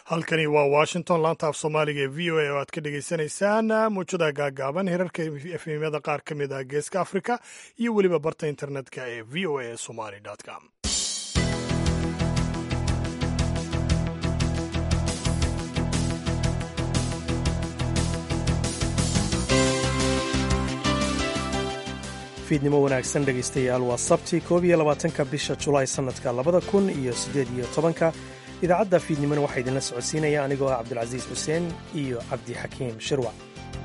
halkani waa washington laanta af soomaaliga ee v o a oo aad ka dhagaysanaysaan muujada gaagaaban herarka efemyada qaar ka mid ah geeska africa iyo weliba barta internetka ee v o a somali com fiidnimo wanaagsan dhegaystayaal waa sabti koob iyo labaatanka bisha julaay sannadka labada kun iyo siddeed iyo tobanka idaacadda fiidnimona waxaa idinla socodsiinaya anigoo ah cabdulcasiis xuseen iyo cabdixakiim shirwac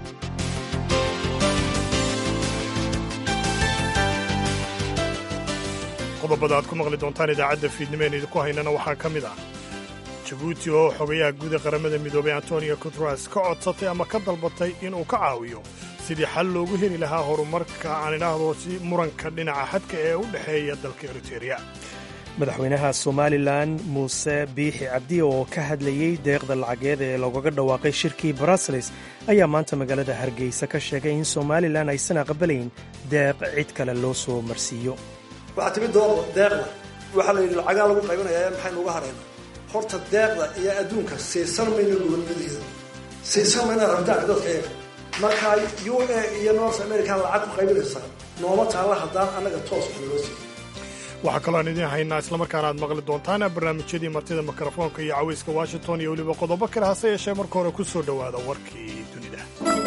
qodobada aad ku maqli doontaan idaacadda fiidnimo een idinku haynana waxaa ka mid ah jabuuti oo xogayaha guud ee qaramada midoobay antonio guteres ka codsatay ama ka dalbatay inuu ka caawiyo sidii xal loogu heli lahaa horumarka aan idhaahdo si muranka dhinaca xadka ee u dhexeeya dalka eritereya madaxweynaha somalilan muuse biixi cabdi oo ka hadlayey deeqda lacageed ee loogaga dhawaaqay shirkii bruseles ayaa maanta magaalada hargeysa ka sheegay in somalilan aysan aqbalayn deeq cid kale loo soo marsiiyo waxaa timid deeqda waxaa la yidhi lacagaa lagu qaybinayaa maxaynu uga harayna horta deeqda iyo adduunka siisan mayna gobonnimadeeda siisan mayna rabitaanka dadka eega markaa u a iyo north america lacag ku qaybinaysaa nooma taalla haddaan annaga toos wax naloo siiyo waxaa kaloo aan idiin haynaa islamarkaana aad maqli doontaan barnaamijyadii martida mikrofoonka iyo cawayska washington iyo weliba qodobo kale hase yeeshee marka hore ku soo dhowaada warkii dunida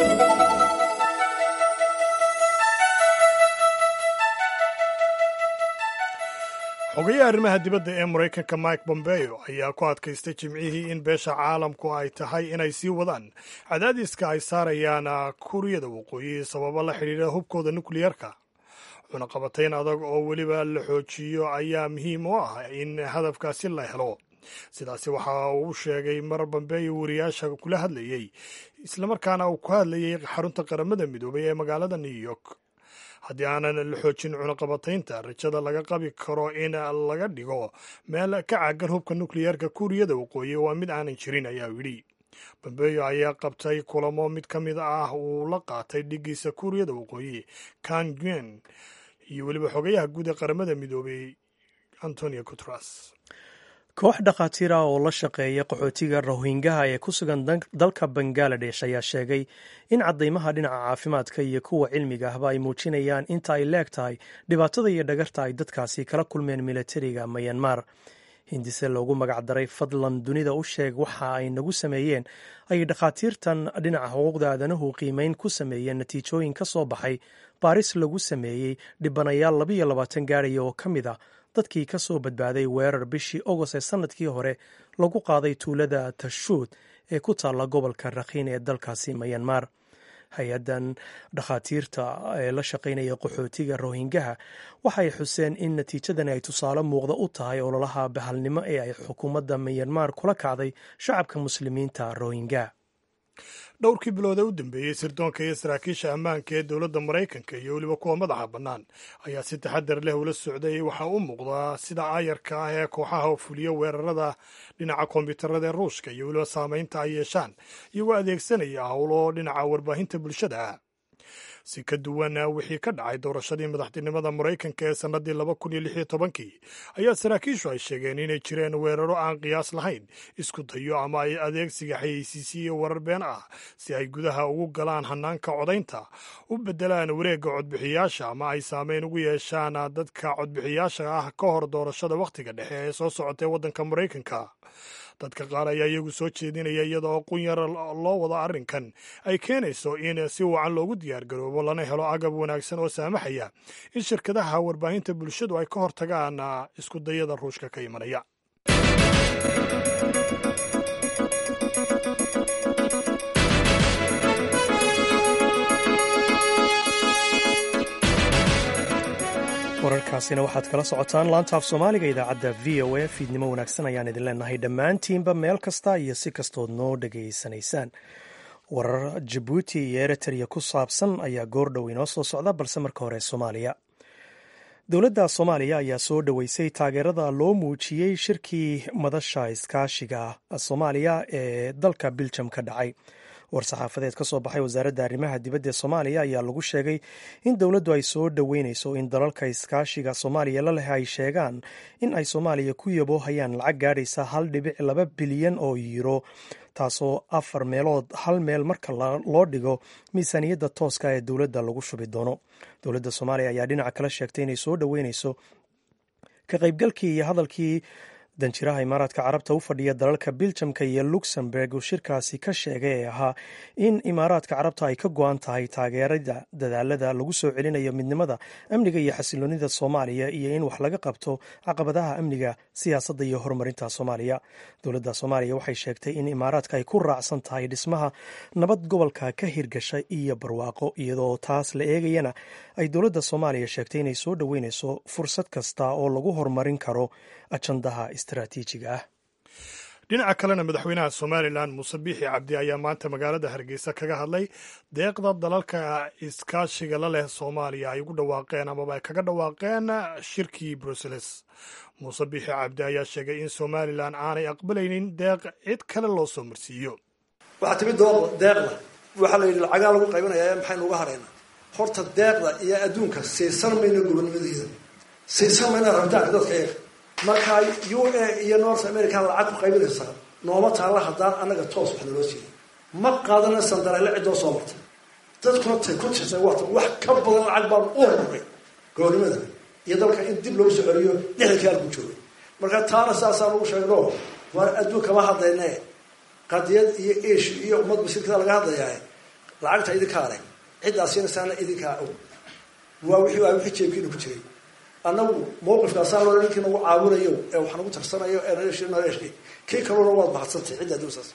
xogayaha arrimaha dibadda ee maraykanka mike bombeo ayaa ku adkaystay jimcihii in beesha caalamku ay tahay inay sii wadaan cadaadiska ay saarayaan kuuriyada waqooyi sababo la xidhiidha hubkooda nukliyarka cunaqabatayn adag oo weliba la xoojiyo ayaa muhiim u ah in hadafkaasi la helo sidaasi waxa uu sheegay mar bambeeyo wariyaasha kula hadlayey islamarkaana uu ku hadlayey xarunta qaramada midoobay ee magaalada new york haddii aanan la xoojin cunaqabataynta rajada laga qabi karo in laga dhigo meel ka caagan hubka nukliyeerka kuuriyada waqooyi waa mid aanan jirin ayaa yidhi bambeyo ayaa qabtay kulamo mid ka mid ah uu la qaatay dhigiisa kuuriyada waqooyi kan guen iyo weliba xogayaha guud ee qaramada midoobay antonio guteres koox dhakhaatiir ah oo la shaqeeya qaxootiga rohingaha ee ku sugan dalka bangaladesh ayaa sheegay in caddaymaha dhinaca caafimaadka iyo kuwa cilmiga ahba ay muujinayaan inta ay leeg tahay dhibaatada iyo dhagarta ay dadkaasi kala kulmeen milatariga mayanmar hindise loogu magacdaray fadlan dunida u sheeg waxa ay nagu sameeyeen ayay dhakhaatiirtan dhinaca xuquuqda aadanuhu qiimeyn ku sameeyeen natiijooyin ka soo baxay baaris lagu sameeyey dhibanayaal labayo labaatan gaadhaya oo ka mid a dadkii ka soo badbaaday weerar bishii ogost ee sannadkii hore lagu qaaday tuulada tashuud ee ku taalla gobolka rakhiin ee dalkaasi mayanmar hay-addan dhakhaatiirta ee la shaqaynaya qaxootiga rohingaha waxay xuseen in natiijadani ay tusaale muuqda u tahay ololaha bahalnimo ee ay xukuumadda mayanmar kula kacday shacabka muslimiinta rohingya dhowrkii bilood ee u dambeeyey sirdoonka iyo saraakiisha ammaanka ee dowladda maraykanka iyo weliba kuwa madaxa bannaan ayaa si taxadar leh ula socday waxaa u muuqdaa sida aayarka ah ee kooxaha fuliya weerarada dhinaca kombiyuutarada ee ruushka iyo weliba saamaynta ay yeeshaan iyagoo adeegsanaya howlo dhinaca warbaahinta bulshada ah si ka duwan wixii ka dhacay doorashadii madaxtinimada maraykanka ee sannadii laba kun iyo lix iyo tobankii ayaa saraakiishu ay sheegeen inay jireen weeraro aan qiyaas lahayn isku dayo ama ay adeegsiga xayeysiisiyo warar been ah si ay gudaha ugu galaan hanaanka codaynta u beddelaan wareegga codbixiyaasha ama ay saameyn ugu yeeshaan dadka codbixiyaasha ah ka hor doorashada wakhtiga dhexe ee soo socotay waddanka maraykanka dadka qaar ayaa iyagu soo jeedinaya iyada oo qunyar loo wado arrinkan ay keenayso in si wacan loogu diyaargaroobo lana helo agab wanaagsan oo saamaxaya in shirkadaha warbaahinta bulshadu ay ka hortagaan iskudayada ruushka ka imanaya wararkaasina waxaad kala socotaan laanta af soomaaliga idaacadda v o a fiidnimo wanaagsan ayaan idin leenahay dhammaantiinba meel kasta iyo si kastood noo dhegaysanaysaan warar jabuuti iyo eritrea ku saabsan ayaa goordhow inoo soo socda balse marka hore soomaaliya dowladda soomaaliya ayaa soo dhoweysay taageerada loo muujiyey shirkii madasha iskaashiga soomaaliya ee dalka biljam ka dhacay war-saxaafadeed ka soo baxay wasaaradda arrimaha dibadda ee soomaaliya ayaa lagu sheegay in dowladdu ay soo dhoweyneyso in dalalka iskaashiga soomaaliya la leh ay sheegaan in ay soomaaliya ku yaboohayaan lacag gaadhaysa hal dhibic laba bilyan oo yiiro taasoo afar meelood hal meel marka loo dhigo miisaaniyadda tooska ee dowladda lagu shubi doono dowladda soomaaliya ayaa dhinaca kale sheegtay inay soo dhoweyneyso ka qaybgalkii iyo hadalkii danjiraha imaaraadka carabta u fadhiya dalalka biljamka iyo luxemburg uu shirkaasi ka sheegay ee ahaa in imaaraadka carabta ay ka go-an tahay taageerada dadaalada lagu soo celinayo midnimada amniga iyo xasiloonida soomaaliya iyo in wax laga qabto caqabadaha amniga siyaasadda iyo horumarinta soomaaliya dowladda soomaaliya waxay sheegtay in imaaraadka ay ku raacsan tahay dhismaha nabad gobolka ka hirgasha iyo barwaaqo iyadoo taas la eegayana ay dowladda soomaaliya sheegtay inay soo dhoweyneyso fursad kasta oo lagu horumarin karo ajandaha istaraatiijiga ah dhinaca kalena madaxweynaha somalilan muuse biixi cabdi ayaa maanta magaalada hargeysa kaga hadlay deeqda dalalka iskaashiga la leh soomaaliya ay ugu dhawaaqeen amaba ay kaga dhawaaqeen shirkii bruseles muuse biixi cabdi ayaa sheegay in somalilan aanay aqbalaynin deeq cid kale loo soo marsiiyo waxaa timid deeqda waxaa la yidhi lacagaa lagu qaybinayaa maxaynu uga hadhaynaa horta deeqda iyo adduunka siisan mayna gobonnimadeeda siisan mayna rabitaanka dadka eega markaa u a iyo north america lacag ku qaybinaysaa nooma taalla haddaan annaga toos wax naloo siiyay ma qaadana sandareele ciddoo soo martay dadkuna tay ku tirsay wata wax ka badan lacag baan u horuray gobolnimada iyo dalka in dib loogu soo celiyo lixdankii halku joogay marka taana saasaa lagu sheegno waar adduun kama hadlayne qadiyad iyo esh iyo ummad masiirkada laga hadlayaa lacagta idinkaa leh ciddaa siinaysaana idinkaa og waa wixii waa wixii jeebkiina ku jiray annagu mawqifkaasaa loo ninkii nagu caawinayo ee wax nagu tarsanayo ee naleesh kii kaluna waad mahadsantay cidda adduunsaas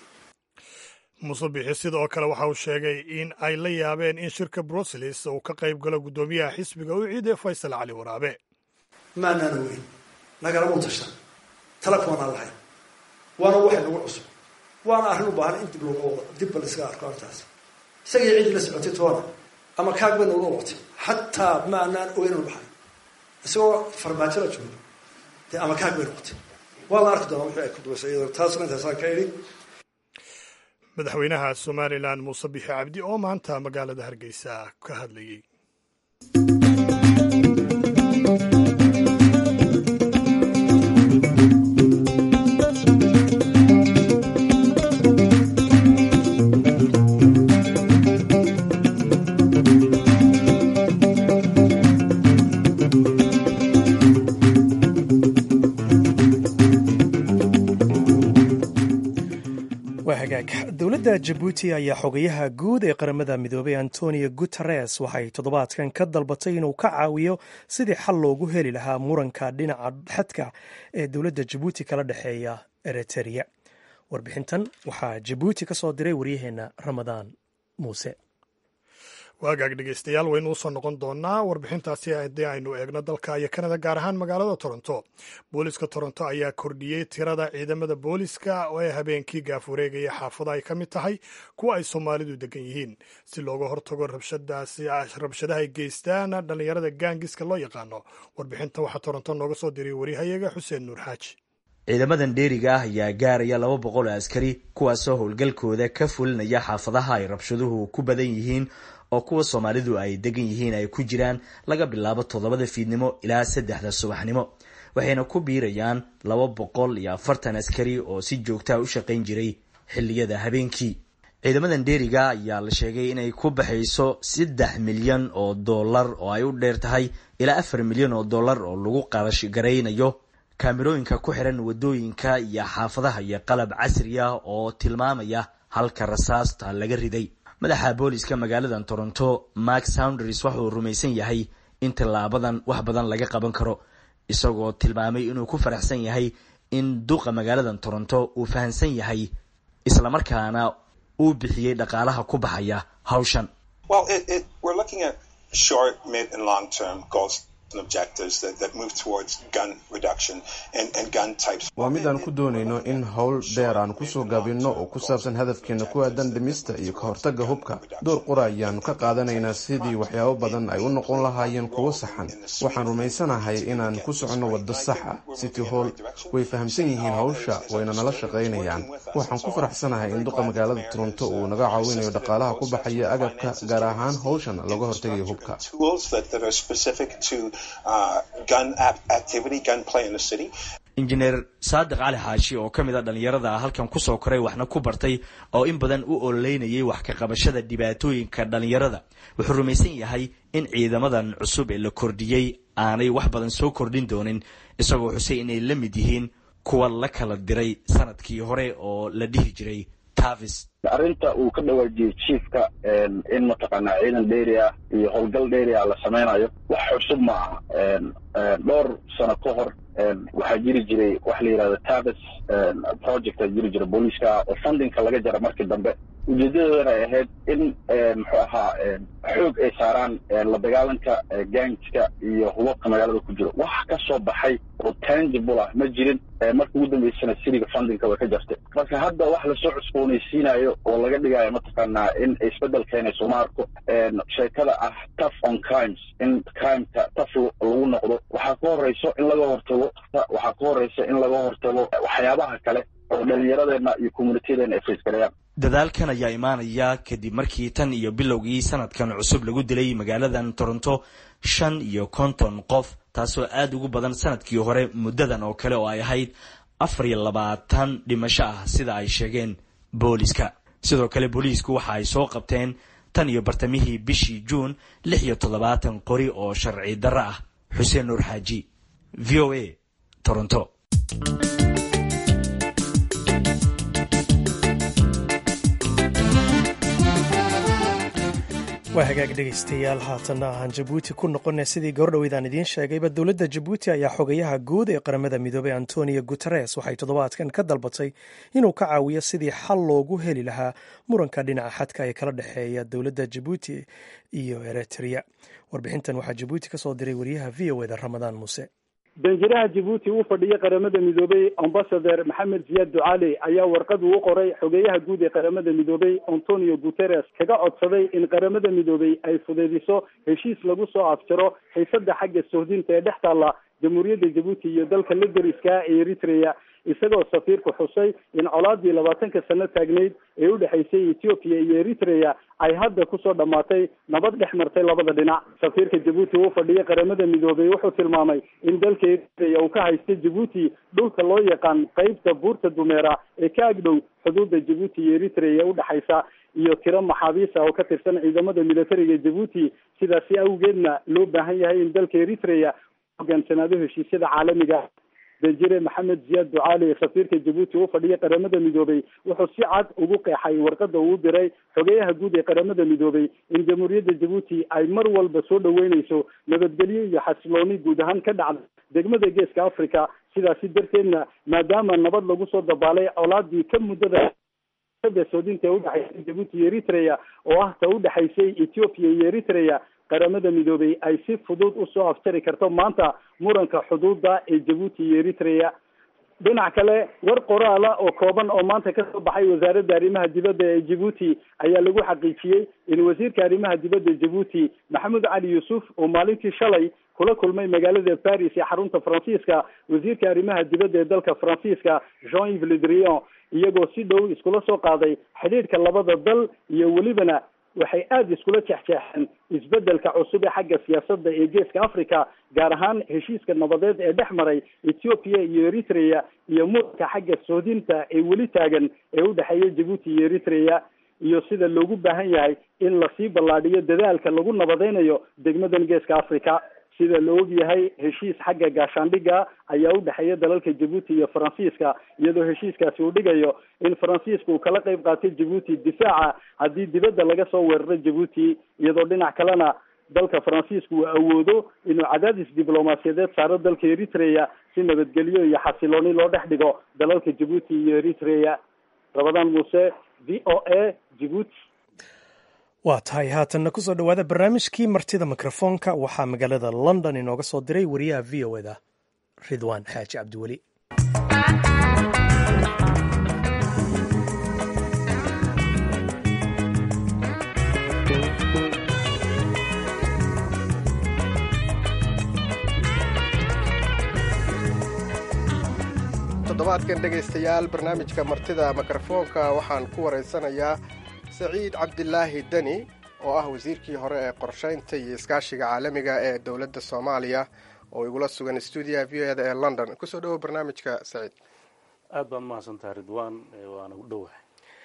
muuse bixi sidoo kale waxa uu sheegay in ay la yaabeen in shirka bruseles uu ka qayb galo guddoomiyaha xisbiga u ciiday faysal cali waraabe maanaana weyn nagalamau tashan tala kumanaan lahayn waana waxay nagu cusub waana arrin u baahan in dib looga wado dibba laiskaga arko arrintaas isagii ciddii la socotay toona ama kaag bay nagula waqtay xataa maanaan ogeynanu baxay isagoo farmaajo la joogo dee ama kaag bay noqotay waa la arki doonaa wixii ay ku dubaysay iyadoo taasna intaasaan ka idhi madaxweynaha somalilan muuse bixi cabdi oo maanta magaalada hargeysa ka hadlayey dowladda jabuuti ayaa xogayaha guud ee qaramada midoobay antonio guteres waxay toddobaadkan ka dalbatay inuu ka caawiyo sidii xal loogu heli lahaa muranka dhinaca xadka ee dowladda jabuuti kala dhexeeya eritrea warbixintan waxaa jabuuti ka soo diray waryaheena ramadaan muuse waagaag dhegeystayaal waynu usoo noqon doonaa warbixintaasi haddii aynu eegno dalka iyo kanada gaar ahaan magaalada toronto booliska toronto ayaa kordhiyey tirada ciidamada booliska ee habeenkii gaaf wareegaya xaafada ay ka mid tahay kuwa ay soomaalidu degan yihiin si looga hortago rabshadaha ay geystaan dhallinyarada gaangiska loo yaqaano warbixintan waxaa toronto nooga soo diray warihayaga xuseen nuur xaaji ciidamadan dheeriga ah ayaa gaaraya laba boqol oo askari kuwaasoo howlgalkooda ka fulinaya xaafadaha ay rabshaduhu ku badan yihiin oo kuwa soomaalidu ay degan yihiin ay ku jiraan laga bilaabo toddobada fiidnimo ilaa saddexda subaxnimo waxayna ku biirayaan laba boqol iyo afartan askari oo si joogtaa u shaqayn jiray xilliyada habeenkii ciidamadan dheeriga ayaa la sheegay inay ku baxayso saddex milyan oo dollar oo ay u dheer tahay ilaa afar milyan oo dollar oo lagu qarash garaynayo kaamirooyinka ku xiran wadooyinka iyo xaafadaha iyo qalab casri ah oo tilmaamaya halka rasaasta laga riday madaxa booliska magaalada toronto mark sounders waxauu rumaysan yahay in tillaabadan wax badan laga qaban karo isagoo tilmaamay inuu ku faraxsan yahay in duqa magaalada toronto uu fahamsan yahay islamarkaana uu bixiyey dhaqaalaha ku baxaya hawshan waa mid aan ku doonayno in howl dheer aan kusoo gaabinno oo ku saabsan hadafkeena ku aadan dhimista iyo ka hortagga hubka door qura ayaanu ka qaadanaynaa sidii waxyaabo badan ay u noqon lahaayeen kuwo saxan waxaan rumaysanahay inaan ku soconno waddo sax ah city hall way fahamsan yihiin hawsha wayna nala shaqaynayaan waxaan ku faraxsanahay in duqa magaalada toronto uu naga caawinayo dhaqaalaha ku baxaya agabka gaar ahaan hawshan looga hortagayo hubka injineer saadiq cali xaashi oo ka mid a dhallinyarada halkan kusoo koray waxna ku bartay oo in badan u ololeynayay wax ka qabashada dhibaatooyinka dhallinyarada wuxuu rumaysan yahay in ciidamadan cusub ee la kordhiyey aanay wax badan soo kordhin doonin isagoo xusay inay la mid yihiin kuwa la kala diray sanadkii hore oo la dhihi jiray tavis arrinta uu ka dhawaajiyey chiefka in mataqaanaa ciidan dheeri ah iyo howlgal dheeri ah la samaynayo wax cusub ma aha dhowr sano ka hor waxaa jiri jiray waxa la yidhahda tavis project a jiri jira booliiska oo fundingka laga jara markii dambe ujeedadoodana ay ahayd in muxuu ahaa xoog ay saaraan la dagaalanka gangska iyo hubabka magaalada ku jiro wax ka soo baxay oo tangible ah ma jirin marka ugu dambeysana siriga fundingka way ka jartay marka hadda wax lasoo cusboonaysiinayo oo laga dhigayo mataqaanaa in isbedel keenayso ma arko sheekada ah tough on crimes in crimeka tough lagu noqdo waxaa ka horeyso in laga hortago waxaa ka horeysa in laga hortago waxyaabaha kale oo dhalinyaradeenna iyo communityadeena ay faysgalayaan dadaalkan ayaa imaanaya kadib markii tan iyo bilowgii sanadkan cusub lagu dilay magaaladan toronto shan iyo konton qof taasoo aada ugu badan sanadkii hore muddadan oo kale oo ay ahayd afar iyo labaatan dhimasho ah sida ay sheegeen booliska sidoo kale booliisku waxa ay soo qabteen tan iyo bartamihii bishii juun lix iyo toddobaatan qori oo sharci darro ah xuseen nuur xaaji v o a toronto waa hagaag dhegaystayaal haatanna ahaan jabuuti ku noqona sidii gabardhoweydaan idiin sheegayba dowladda jabuuti ayaa xogayaha guud ee qaramada midoobay antonio guteres waxay toddobaadkan ka dalbatay inuu ka caawiyo sidii xal loogu heli lahaa muranka dhinaca xadka ee kala dhexeeya dowladda jabuuti iyo eritrea warbixintan waxaa jabuuti ka soo diray wariyaha v o eda ramadaan muuse danjiraha jabuuti uu fadhiyay qaramada midoobay ambasader maxamed ziyaad ducaali ayaa warqad uu qoray xogeeyaha guud ee qaramada midoobay antonio guteres kaga codsaday in qaramada midoobay ay fudeydiso heshiis lagu soo afjaro xiisada xagga sohdinta ee dhex taalla jamhuuriyadda jabuuti iyo dalka la deriska ee eritrea isagoo safiirku xusay in colaadii labaatanka sano taagnayd ee u dhexaysay ethoobiya iyo eritrea ay hadda kusoo dhammaatay nabad dhex martay labada dhinac safiirka jabuuti uu fadhiyay qaramada midoobay wuxuu tilmaamay in dalka eritrea uu ka haysta jabuuti dhulka loo yaqaan qeybta buurta dumeera ee ka agdhow xuduudda jabuuti iyo eritrea udhexaysa iyo tiro maxaabiis ah oo ka tirsan ciidamada militariga jabuuti sidaasi awgeedna loo baahan yahay in dalka eritrea hogaansanaado heshiisyada caalamiga danjire maxamed ziyaad ducaali safiirka jabuuti uu fadhiyay qaramada midoobay wuxuu si cad ugu qeexay warqada uu diray xogeyaha guud ee qaramada midoobay in jamhuuriyadda jabuuti ay mar walba soo dhaweyneyso nabadgelyo iyo xasilooni guud ahaan ka dhacda degmada geeska africa sidaasi darteedna maadaama nabad lagu soo dabaalay colaadii ka muddada soodinta ee udhexaysay jabuuti iyo eritrea oo ah ta udhexaysay ethiopia iyo eritrea qaramada midoobay ay si fudud usoo afjari karto maanta muranka xuduuda ee jabuuti iyo eritrea dhinac kale war qoraala oo kooban oo maanta kasoo baxay wasaaradda arrimaha dibadda ee jabuuti ayaa lagu xaqiijiyey in wasiirka arrimaha dibadda jabuuti maxamed cali yuusuf oo maalintii shalay kula kulmay magaalada paris ee xarunta faransiiska wasiirka arrimaha dibadda ee dalka faransiiska jean yves le drian iyagoo si dhow iskula soo qaaday xidhiidhka labada dal iyo welibana waxay aada iskula jexjeexeen isbedelka cusub ee xagga siyaasadda ee geeska africa gaar ahaan heshiiska nabadeed ee dhex maray ethiopia iyo eritrea iyo muranka xagga soodinta ee weli taagan ee udhexeeya jabuuti iyo eritrea iyo sida loogu baahan yahay in lasii ballaadhiyo dadaalka lagu nabadeynayo degmadan geeska africa sida la og yahay heshiis xagga gaashaandhigga ayaa u dhexeeya dalalka jabuuti iyo faransiiska iyadoo heshiiskaasi uu dhigayo in faransiiska uu kala qeyb qaatay jabuuti difaaca haddii dibadda laga soo weeraro jabuuti iyadoo dhinac kalena dalka faransiiska uu awoodo inuu cadaadis diblomaasiyadeed saaro dalka eritrea si nabadgelyo iyo xasilooni loo dhex dhigo dalalka jabuuti iyo eritrea rabadaan muuse v o a jabuuti waa tahay haatanna kusoo dhowaada barnaamijkii martida mikrofoonka waxaa magaalada london inooga soo diray wariyaha v o eda ridwaan xaaji cabdiweli toddobaadkan dhegaystayaal barnaamijka martida mikrofoonka waxaan ku waraysanayaa saciid cabdilaahi deni oo ah wasiirkii hore ee qorshaynta iyo iskaashiga caalamiga ee dowladda soomaaliya oo igula sugan stuudiyaha v o eda ee london kusoo dhawow barnaamijka saciid aad baad mahadsantaha ridwaan waana u dhowahay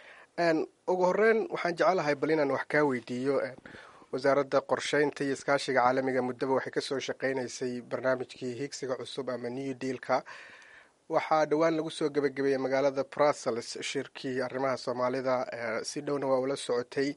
ugu horeyn waxaan jecelahay bal inaan wax kaa weydiiyo wasaaradda qorshaynta iyo iskaashiga caalamiga muddaba waxay kasoo shaqeynaysay barnaamijkii higsiga cusub ama new dealka waxaa dhowaan lagu soo gebagabeeyey magaalada brussels shirkii arrimaha soomaalida si dhowna waa ula socotay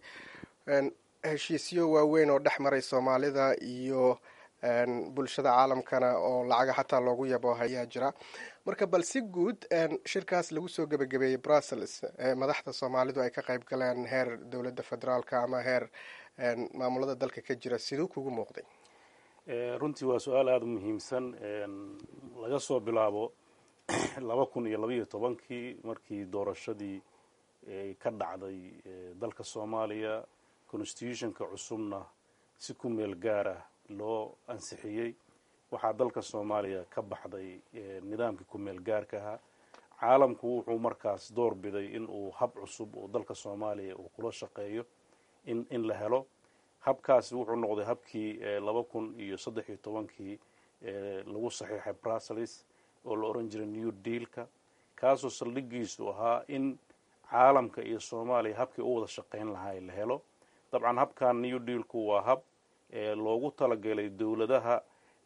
heshiisyo waaweyn oo dhex maray soomaalida iyo bulshada caalamkana oo lacaga xataa loogu yabo ayaa jira marka bal si guud shirkaas lagu soo gebagabeeyey brussels madaxda soomaalidu ay ka qayb galeen heer dowladda federaalka ama heer maamulada dalka ka jira siduu kugu muuqday runtii waa su-aal aada u muhiimsan laga soo bilaabo laba kun iyo labaiyo tobankii markii doorashadii ka dhacday dalka soomaaliya constitutionka cusubna si ku meel gaar ah loo ansixiyey waxaa dalka soomaaliya ka baxday nidaamkii ku meel gaarka ahaa caalamku wuxuu markaas door biday in uu hab cusub oo dalka soomaaliya uu kula shaqeeyo in in la helo habkaasi wuxuu noqday habkii laba kun iyo saddex iyo tobankii lagu saxiixay brussels oo la oran jiray new dealka kaasoo saldhigiisu ahaa in caalamka iyo soomaaliya habkii u wada shaqayn lahaa la helo dabcan habkan new dealku waa hab loogu talagalay dowladaha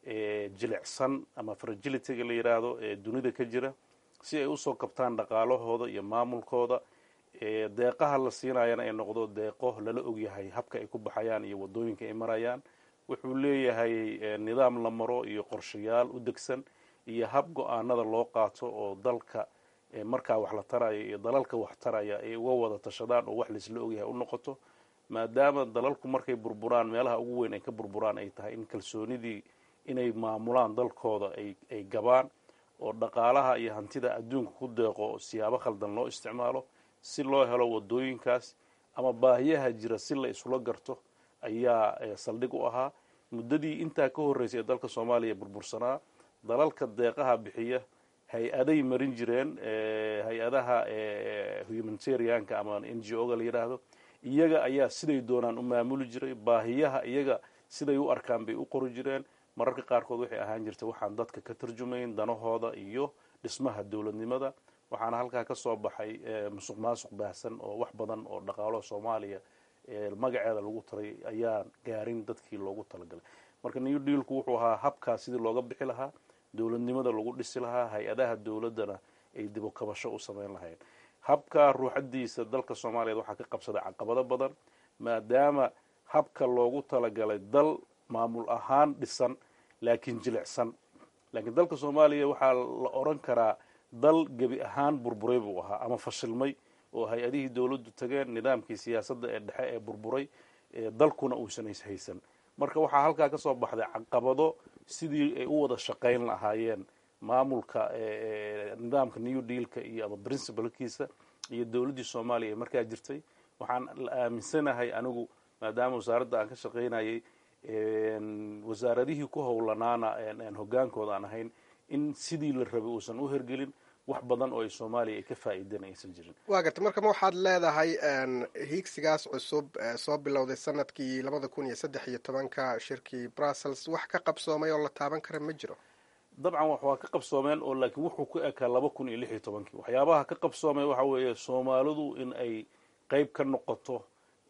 jilicsan ama fragilityga la yidhaahdo ee dunida ka jira si ay usoo kabtaan dhaqaalahooda iyo maamulkooda deeqaha la siinayana ay noqdo deeqo lala ogyahay habka ay ku baxayaan iyo wadooyinka ay marayaan wuxuu leeyahay nidaam la maro iyo qorshayaal u degsan iyo hab go-aanada loo qaato oo dalka markaa wax la taraya iyo dalalka wax taraya ay uga wada tashadaan oo wax laisla ogyahay u noqoto maadaama dalalku markay burburaan meelaha ugu weyn ay ka burburaan ay tahay in kalsoonidii inay maamulaan dalkooda ay gabaan oo dhaqaalaha iyo hantida adduunka ku deeqo siyaabo khaldan loo isticmaalo si loo helo wadooyinkaas ama baahiyaha jira si la isula garto ayaa saldhig u ahaa muddadii intaa ka horreysay ee dalka soomaaliya burbursanaa dalalka deeqaha bixiya hay-aday marin jireen hay-adaha humanitarianka ama n g o ga la yidhaahdo iyaga ayaa siday doonaan u maamuli jiray baahiyaha iyaga siday u arkaan bay u qori jireen mararka qaarkood waxay ahaan jirtay waxaan dadka ka tarjumayn danahooda iyo dhismaha dowladnimada waxaana halkaa ka soo baxay musuq maasuq baahsan oo wax badan oo dhaqaalo soomaaliya magaceeda lagu taray ayaan gaarin dadkii loogu talagalay marka new dealku wuxuu ahaa habkaas sidii looga bixi lahaa dowladnimada lagu dhisi lahaa hay-adaha dowladdana ay dibu kabasho u samayn lahayn habka ruuxadiisa dalka soomaaliyeed waxaa ka qabsaday caqabado badan maadaama habka loogu talagalay dal maamul ahaan dhisan laakiin jilicsan laakiin dalka soomaaliya waxaa la oran karaa dal gebi ahaan burburay buu ahaa ama fashilmay oo hay-adihii dowladdu tageen nidaamkii siyaasadda ee dhexe ee burburay dalkuna uusan haysan marka waxaa halkaa ka soo baxday caqabado sidii ay u wada shaqayn lahaayeen maamulka nidaamka new dealka iyo ama principalkiisa iyo dowladdii soomaaliya ee markaa jirtay waxaan la aaminsanahay anigu maadaama wasaaradda aan ka shaqaynayay wasaaradihii ku howlanaana hogaankooda aan ahayn in sidii la rabay uusan u hergelin wax badan oo ay soomaaliya ay ka faa'iideen aysan jirin waa garta marka ma waxaad leedahay hiigsigaas cusub soo bilowday sanadkii labada kun iyo saddex iyo tobanka shirkii brussels wax ka qabsoomay oo la taaban kara ma jiro dabcan wax waa ka qabsoomeen oo laakiin wuxuu ku ekaa laba kun iyo lix iyo tobankii waxyaabaha ka qabsoomay waxa weeye soomaalidu in ay qeyb ka noqoto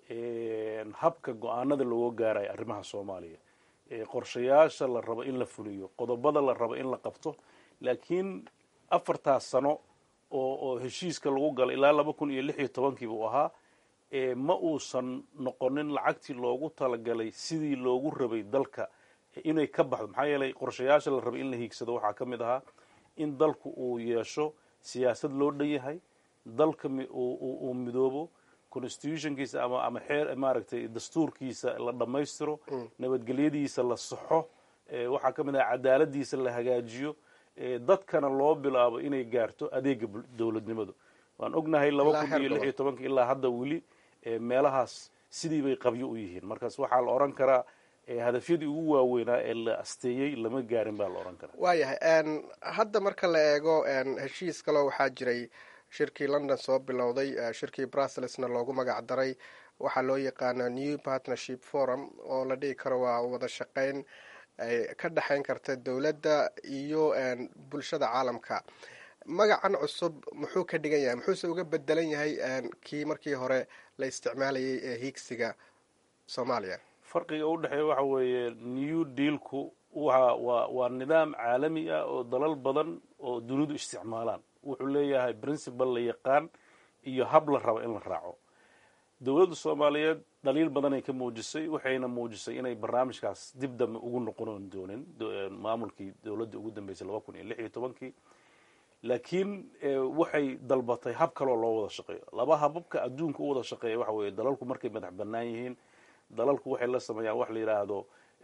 habka go-aanada looga gaarayo arrimaha soomaaliya qorshayaasha la rabo in la fuliyo qodobada la rabo in la qabto laakiin afartaas sano oo oo heshiiska lagu galay ilaa laba kun iyo lix iyo tobankii buu ahaa ma uusan noqonin lacagtii loogu talagalay sidii loogu rabay dalka inay ka baxdo maxaa yeelay qorshayaasha la rabay in la hiigsado waxaa ka mid ahaa in dalku uu yeesho siyaasad loo dhan yahay dalka uu midoobo constitutionkiisa ama ama xeer maaragtay dastuurkiisa la dhammaystiro nabadgelyadiisa la saxo waxaa ka mid ah cadaaladiisa la hagaajiyo dadkana loo bilaabo inay gaarto adeega dowladnimadu waan ognahay laba kun iyo lix iyo tobanka ilaa hadda weli meelahaas sidii bay qabyo u yihiin markaas waxaa la odhan karaa hadafyadii ugu waaweynaa ee la asteeyey lama gaarin baa la odhan karaa waayahay hadda marka la eego heshiis kaloo waxaa jiray shirkii london soo bilowday shirkii brusselsna loogu magac daray waxaa loo yaqaana new partnership forum oo la dhihi karo waa wada shaqeyn ay ka dhexayn karta dowladda iyo bulshada caalamka magacan cusub muxuu ka dhigan yahay muxuuse uga bedelan yahay kii markii hore la isticmaalayay ee hiigsiga soomaaliya farqiga u dhexeeya waxa weeye new dealku waa waa waa nidaam caalami ah oo dalal badan oo dunidu isticmaalaan wuxuu leeyahay principal la yaqaan iyo hab la rabo in la raaco dowladda soomaaliyeed dhaliil badanay ka muujisay waxayna muujisay inay barnaamijkaas dib dambe ugu noqonon doonin maamulkii dowladda ugu dambeysay laba kun iyo lix iyo tobankii laakiin waxay dalbatay hab kaloo loo wada shaqeeyo laba hababka adduunka u wada shaqeeya waxa weeye dalalku markay madax bannaan yihiin dalalku waxay la sameeyaan wax la yidhaahdo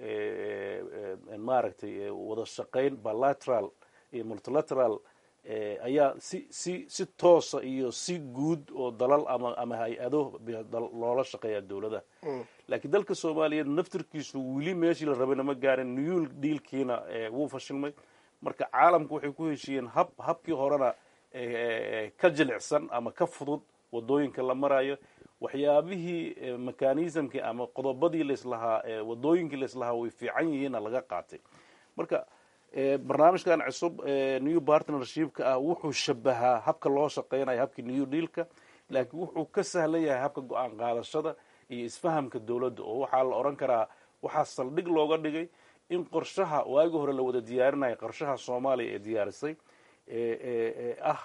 maaragtay wada shaqayn bilateral iyo multilateral ayaa si si si toosa iyo si guud oo dalal ama ama hay-ado loola shaqeeya dowladaha laakiin dalka soomaaliyeed naftirkiisu weli meeshii la rabayna ma gaarin new dealkiina wuu fashilmay marka caalamku waxay ku heshiiyeen hab habkii horena ka jilicsan ama ka fudud wadooyinka la marayo waxyaabihii mechanismkii ama qodobadii laislahaa wadooyinkii laislahaa way fiican yihiinna laga qaatay marka barnaamijkan cusub new partnershipka ah wuxuu shabahaa habka loo shaqeynayo habkii new dealka laakiin wuxuu ka sahlan yahay habka go-aan qaadashada iyo isfahamka dowladda oo waxaa la odhan karaa waxaa saldhig looga dhigay in qorshaha waagi hore la wada diyaarinayo qorshaha soomaaliya ee diyaarisay ah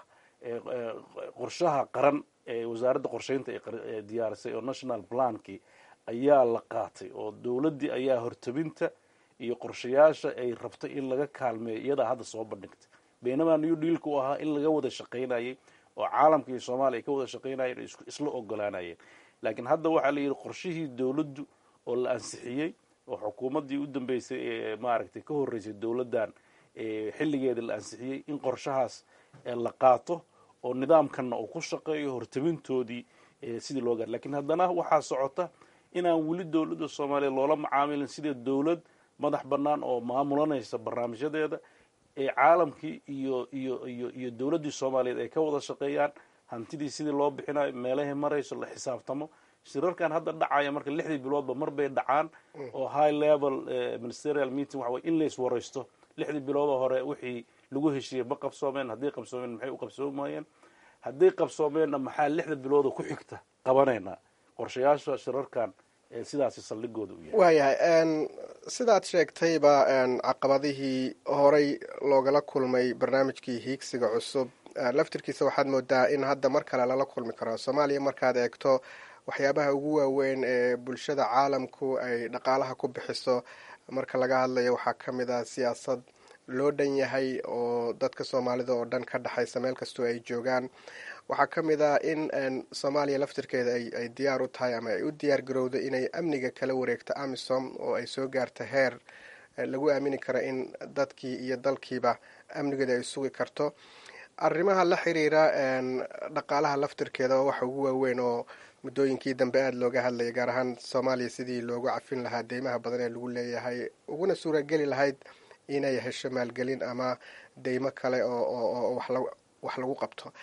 qorshaha qaran ee wasaaradda qorsheynta ee diyaarisay oo national plankii ayaa la qaatay oo dowladdii ayaa hortabinta iyo qorshayaasha ay rabtay in laga kaalmeeyo iyadaa hadda soo bandhigtay baynamaa new dealka u ahaa in laga wada shaqaynayay oo caalamka iyo soomaaliya ay ka wada shaqaynayeen oo isla ogolaanayeen laakiin hadda waxaa la yidhi qorshihii dowladdu oo la ansixiyey oo xukuumaddii u dambeysay ee maaragtay ka horreysay dowladdan xilligeeda la ansixiyey in qorshahaas la qaato oo nidaamkanna uu ku shaqeeyo hortabintoodii sidii loo gaar lakiin haddana waxaa socota inaan weli dowladda soomaaliya loola macaamilin sida dowlad madax bannaan oo maamulanaysa barnaamijyadeeda ee caalamkii iyo iyo iyo iyo dowladdii soomaaliyeed ay ka wada shaqeeyaan hantidii sidii loo bixinayo meelahay marayso la xisaabtamo shirarkan hadda dhacaya marka lixdii biloodba mar bay dhacaan oo high level ministerial meeting waxa weye in la iswaraysto lixdii biloodoo hore wixii lagu heshiiyey ma qabsoomeen hadday qabsoomeen maxay u qabsoomayeen hadday qabsoomeenna maxaa lixda bilooda ku xigta qabanaynaa qorshayaasha shirarkan sidaasi saldhigooda u yahay waayahay sidaad sheegtayba caqabadihii horey loogala kulmay barnaamijkii hiigsiga cusub laftirkiisa waxaad moodaa in hadda mar kale lala kulmi karo soomaaliya markaad eegto waxyaabaha ugu waaweyn ee bulshada caalamku ay dhaqaalaha ku bixiso marka laga hadlayo waxaa ka mid ah siyaasad loo dhan yahay oo dadka soomaalida oo dhan ka dhexaysa meel kastoo ay joogaan waxaa ka mid ah in soomaaliya laftirkeeda ay diyaar u tahay ama ay u diyaar garowdo inay amniga kala wareegto amisom oo ay soo gaarto heer lagu aamini karo in dadkii iyo dalkiiba amnigeeda ay sugi karto arrimaha la xiriira dhaqaalaha laftirkeeda oo waxa ugu waaweyn oo muddooyinkii dambe aada looga hadlayay gaar ahaan soomaaliya sidii loogu cafin lahaa deymaha badan ee lagu leeyahay uguna suurageli lahayd inay hesho maalgelin ama deymo kale oo wax lagu qabto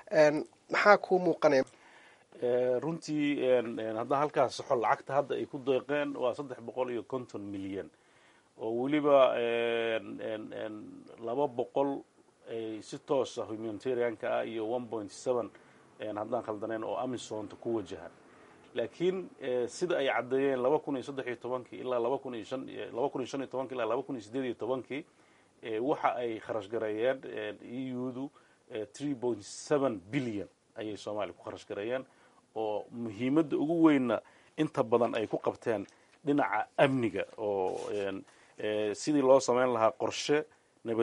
maxaa kuu muuqanaya runtii haddaan halkaas saxo lacagta hadda ay ku deeqeen waa saddex boqol iyo konton milyan oo weliba laba boqol si toosa humanitarianka ah iyo one point seven haddaan khaldanayn oo amisonta ku wajahan laakiin sida ay caddeeyeen laba kun iyo saddex iyo tobankii ilaa laba kun iyo shan laba kun iyo shan iyo tobankii ilaa laba kun iyo sideed iyo tobankii waxa ay kharash gareeyeen eudu three point seven billion ayay soomaaliya ku kharash gareeyeen oo muhiimadda ugu weynna inta badan ay ku qabteen dhinaca amniga oo sidii loo samayn lahaa qorshe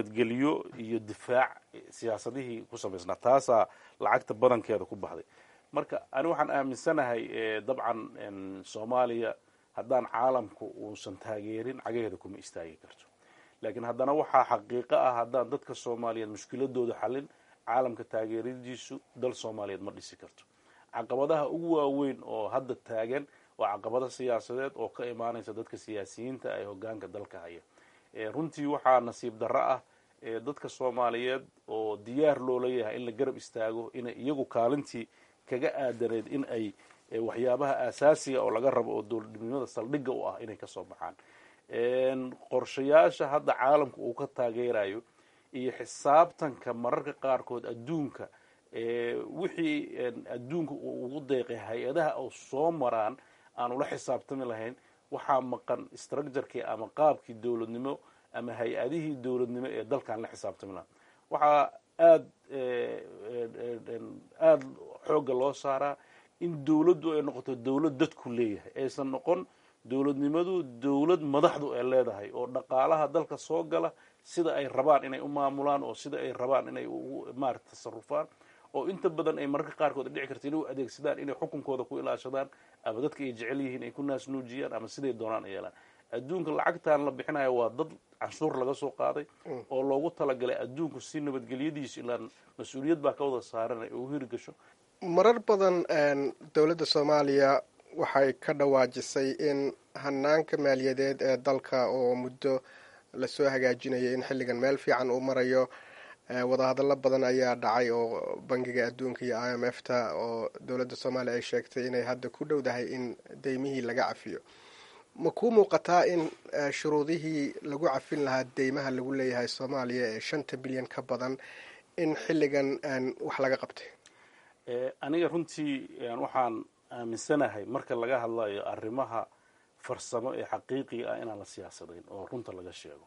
nabadgelyo iyo difaac siyaasadihii ku samaysnaa taasaa lacagta badankeeda ku baxday marka ani waxaan aaminsanahay dabcan soomaaliya haddaan caalamku uusan taageerin cagaheeda kuma istaagi karto laakiin haddana waxaa xaqiiqo ah haddaan dadka soomaaliyeed mushkiladooda xalin caalamka taageeradiisu dal soomaaliyeed ma dhisi karto caqabadaha ugu waaweyn oo hadda taagan waa caqabado siyaasadeed oo ka imaanaysa dadka siyaasiyiinta ee hogaanka dalka haya runtii waxaa nasiib darro ah dadka soomaaliyeed oo diyaar loola yahay in la garab istaago inay iyagu kaalintii kaga aadaneed in ay waxyaabaha aasaasiga oo laga rabo oo dowladnimada saldhigga u ah inay kasoo baxaan qorshayaasha hadda caalamka uu ka taageerayo iyo xisaabtanka mararka qaarkood adduunka wixii adduunka uu ugu deeqay hay-adaha oo soo maraan aan ula xisaabtami lahayn waxaa maqan structurkii ama qaabkii dowladnimo ama hay-adihii dowladnimo ee dalkan la xisaabtami lahaa waxaa aad aada xoogga loo saaraa in dowladdu ay noqoto dowlad dadku leeyahay aysan noqon dowladnimadu dowlad madaxdu ay leedahay oo dhaqaalaha dalka soo gala sida ay rabaan inay u maamulaan oo sida ay rabaan inay maarata tasarufaan oo inta badan ay mararka qaarkood dhici karta inay u adeegsadaan inay xukunkooda ku ilaashadaan ama dadka ay jecel yihiin ay ku naasnuujiyaan ama siday doonaan ay yeelaan adduunka lacagtan la bixinayo waa dad canshuur laga soo qaaday oo loogu talagalay adduunku si nabadgelyadiisu ilaan mas-uuliyad baa ka wada saaran ay ugu hirgasho marar badan dowladda soomaaliya waxay ka dhawaajisay in hanaanka maaliyadeed ee dalka oo muddo lasoo hagaajinayay in xilligan meel fiican uu marayo wadahadallo badan ayaa dhacay oo bangiga adduunka iyo i m f ta oo dowladda soomaaliya ay sheegtay inay hadda ku dhowdahay in deymihii laga cafiyo ma kuu muuqataa in shuruudihii lagu cafin lahaa deymaha lagu leeyahay soomaaliya ee shanta bilyan ka badan in xilligan wax laga qabtay aniga runtii waxaan aaminsanahay marka laga hadlayo arrimaha farsamo ee xaqiiqiga ah inaan la siyaasadayn oo runta laga sheego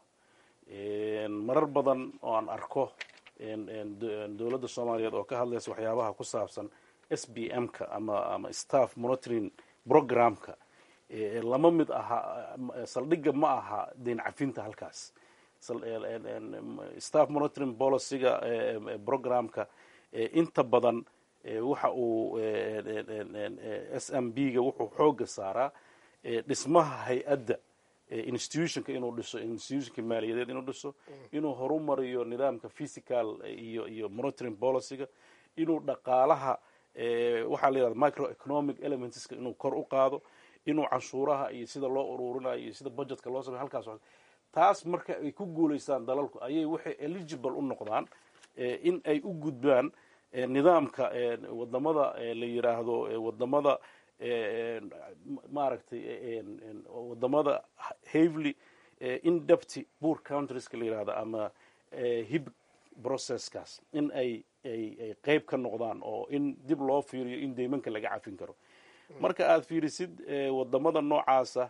marar badan oo aan arko dowladda soomaaliyeed oo ka hadlaysa waxyaabaha ku saabsan s b m ka ama ama staff monitoring programka lama mid aha saldhigga ma aha deyn cafinta halkaas staff monitoring policyga programka inta badan waxa uu s m b ga wuxuu xooga saaraa dhismaha hay-adda institutionka inuu dhiso institutionka maaliyadeed inuu dhiso inuu horumariyo nidaamka physical iyo iyo monitoring policyga inuu dhaqaalaha waxaa la yihahda microeconomic elementska inuu kor u qaado inuu canshuuraha iyo sida loo ururinayo iyo sida budgetka loo samey halkaas taas marka ay ku guulaystaan dalalku ayay waxay eligible u noqdaan in ay u gudbaan nidaamka wadamada la yiraahdo wadamada maaragtay wadamada havely indepty poor countrieska la yirahdo ama hib processkaas in ay ay qeyb ka noqdaan oo in dib loo fiiriyo in deymanka laga cafin karo marka aad fiirisid wadamada noocaasa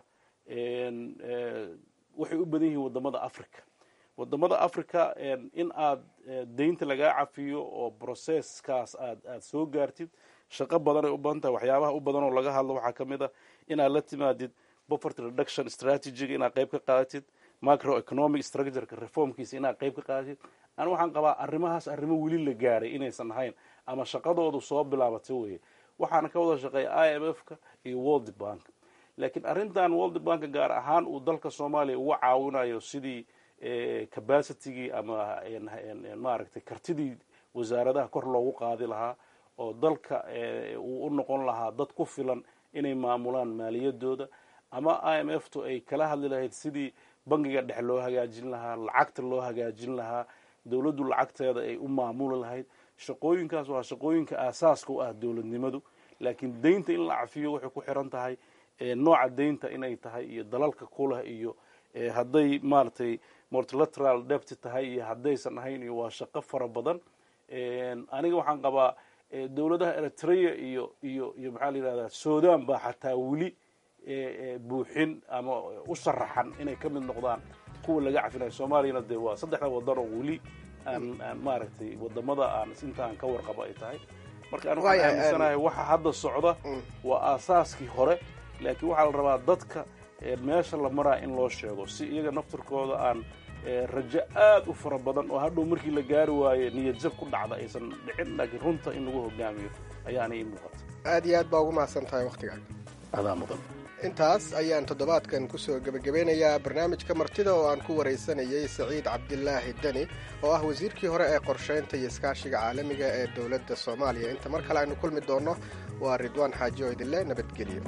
waxay u badan yihiin wadamada africa wadamada africa in aad deynta lagaa cafiyo oo processkaas aad aad soo gaartid shaqo badanay u badan tahay waxyaabaha u badan oo laga hadlo waxaa ka mid a inaad la timaadid poverty reduction strategiga inaad qayb ka qaadatid microeconomic structureka reformkiisa inaad qayb ka qaadatid ani waxaan qabaa arrimahaas arrimo weli la gaaray inaysan ahayn ama shaqadoodu soo bilaabatay weye waxaana ka wada shaqeeya i m f ka iyo world bank laakiin arrintan world bank gaar ahaan uu dalka soomaaliya uga caawinayo sidii capacitigii ama maaragtay kartidii wasaaradaha kor loogu qaadi lahaa oo dalka uu u noqon lahaa dad ku filan inay maamulaan maaliyadooda ama i m f tu ay kala hadli lahayd sidii bangiga dhexe loo hagaajin lahaa lacagta loo hagaajin lahaa dowladdu lacagteeda ay u maamuli lahayd shaqooyinkaas waa shaqooyinka aasaaska u ah dowladnimadu laakiin deynta in la cafiyo waxay ku xiran tahay nooca deynta inay tahay iyo dalalka kuleh iyo hadday maaragtay multilateral debt tahay iyo haddaysan ahayn iyo waa shaqo fara badan aniga waxaan qabaa dowladaha eritrea iyo iyo iyo maxaa la yihahdaa sudan baa xataa weli buuxin ama u sharaxan inay ka mid noqdaan kuwa laga cafinayo soomaaliyana dee waa saddexda wadan oo weli aan aan maaragtay wadamada aan inta aan ka warqabo ay tahay marka an waxaan aaminsanahay waxa hadda socda waa aasaaskii hore laakiin waxaa la rabaa dadka meesha la maraa in loo sheego si iyaga naftirkooda aan rajo aad u fara badan oo hadhow markii la gaari waayo niyad jab ku dhacda aysan dhicin laakiin runta in lagu hogaamiyo ayaana ii muuqata aad iyo aad baa ugu mahadsan tahay wakhtigaaga adaa mudan intaas ayaan toddobaadkan kusoo gebagabeynayaa barnaamijka martida oo aan ku waraysanayay saciid cabdilaahi deni oo ah wasiirkii hore ee qorshaynta iyo iskaashiga caalamiga ee dowladda soomaaliya inta mar kale aynu kulmi doonno waa ridwaan xaaji oo idinle nabadgelyo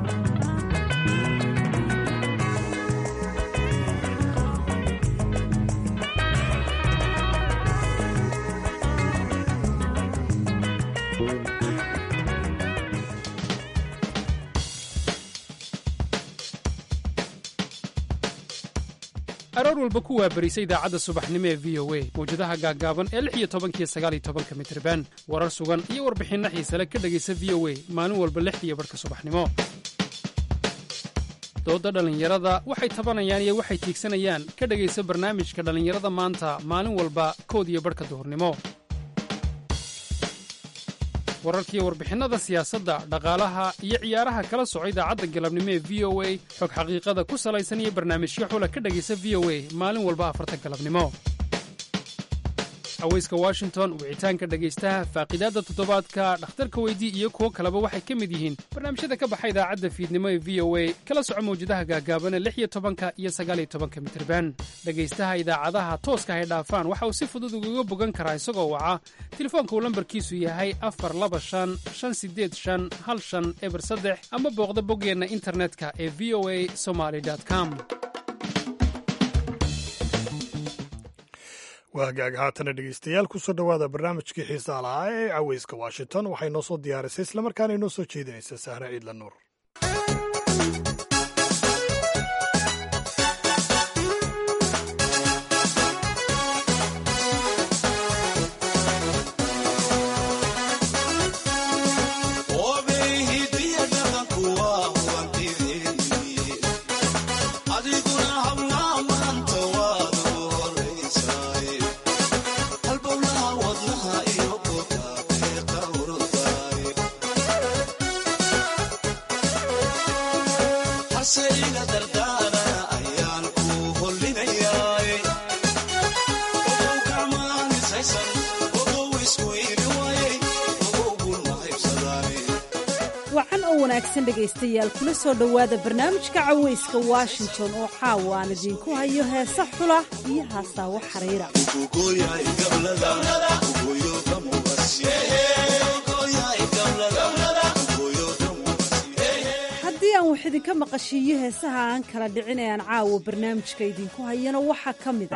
aroor walba ku waabarisa idaacadda subaxnimo ee v o a mawjadaha gaaggaaban ee lix iyo tobankiyo sagaal iyo tobanka mitriban warar sugan iyo warbixinno xiisale ka dhegaysa v o a maalin walba lix iyo barhka subaxnimo doodda dhallinyarada waxay tabanayaan iyo waxay tiigsanayaan ka dhegaysa barnaamijka dhallinyarada maanta maalin walba kood iyo barhka duhurnimo wararkiiyo warbixinnada siyaasadda dhaqaalaha iyo ciyaaraha kala soco idaacadda galabnimo ee v o a xog xaqiiqada ku salaysan iyo barnaamijyo xula ka dhegaysa v o a maalin walba afarta galabnimo aweyska washington wicitaanka dhegaystaha faaqidaadda toddobaadka dhakhtarka weydii iyo kuwo kaleba waxay ka mid yihiin barnaamijyada ka baxa idaacadda fiidnimo ee v o a kala soco mawjadaha gaagaabana lix iyo tobanka iyo sagaaliyo tobanka mitirban dhegaystaha idaacadaha tooska hay dhaafaan waxa uu si fudud ugaga bogan karaa isagoo waca telefoonka uu lambarkiisu yahay afar laba shan shan sideed shan hal shan eber saddex ama booqda boggeenna internetka ee v o a somaly com waa hagaag haatana dhegeystayaal kusoo dhowaada barnaamijkii xiisaa lahaa ee caweyska washington waxay noo soo diyaarisay islamarkaana inoo soo jeedinaysa sahre ciidla nuur wacan oo wanaagsan dhegaystayaal kula soo dhowaada barnaamijka caweyska washington oo caawa aan idiinku hayo heesa xula iyo haasaawo xariira haddii aan wax idinka maqashiiyo heesaha aan kala dhicin ee aan caawa barnaamijka idinku hayana waxaa ka mid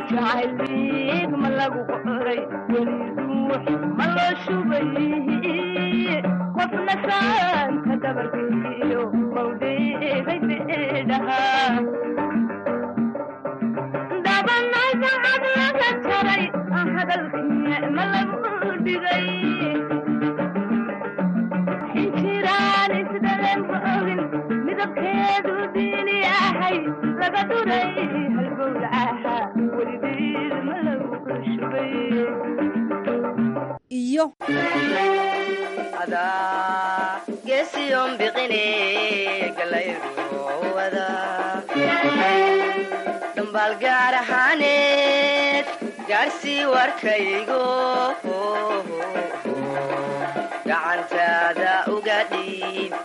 iyo dhambaal gaar ahaaneed gaarsii warkaygo gacantaada uga dhiib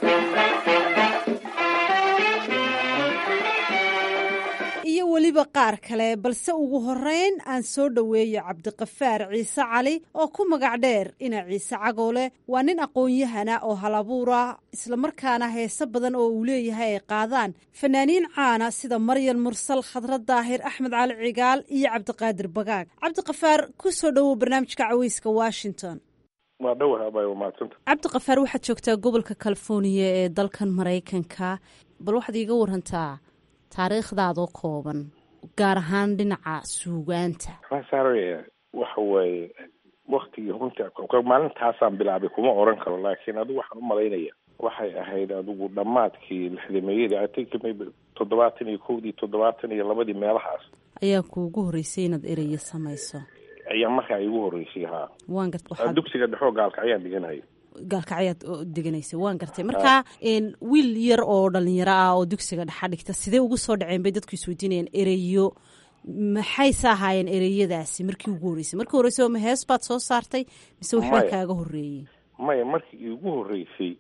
iyo weliba qaar kale balse ugu horeyn aan soo dhoweeyo cabdiqafaar ciise cali oo ku magac dheer ina ciise cagoole waa nin aqoon-yahana oo halabuura islamarkaana heese badan oo uu leeyahay ay qaadaan fanaaniin caana sida maryan mursal khadrad daahir axmed cali cigaal iyo cabdiqaadir bagaag cabdiqafaar ku soo dhowow barnaamijka caweyska washington waa dhowahaba waa mahadsanta cabdiqafaar waxaad joogtaa gobolka californiya ee dalkan maraykanka bal waxaad iiga warantaa taariikhdaadoo kooban gaar ahaan dhinaca suugaanta sare waxa waaye waktigii runta maalintaasaan bilaabay kuma oran karo laakiin adigu waxaan umalaynaya waxay ahayd adigu dhammaadkii lixdameeyadii i think maybe toddobaatan iyo kowdii toddobaatan iyo labadii meelahaas ayaa kuugu horreysay inaad ereye samayso ayaa markaa igu horreysay haa waan gart waxaad dugsiga dhexoo gaalka ayaan dhiganaya gaalkacyaad deganaysay waan gartay markaa wiil yar oo dhalinyaro ah oo dugsiga dhexa dhigta sidee ugu soo dhaceen bay dadku isweydiinayaan ereyo maxayse ahaayeen ereyadaasi markii ugu horreysay markii horreysay oo ma hees baad soo saartay mise waxbaa kaaga horreeyey maya markii iigu horreysay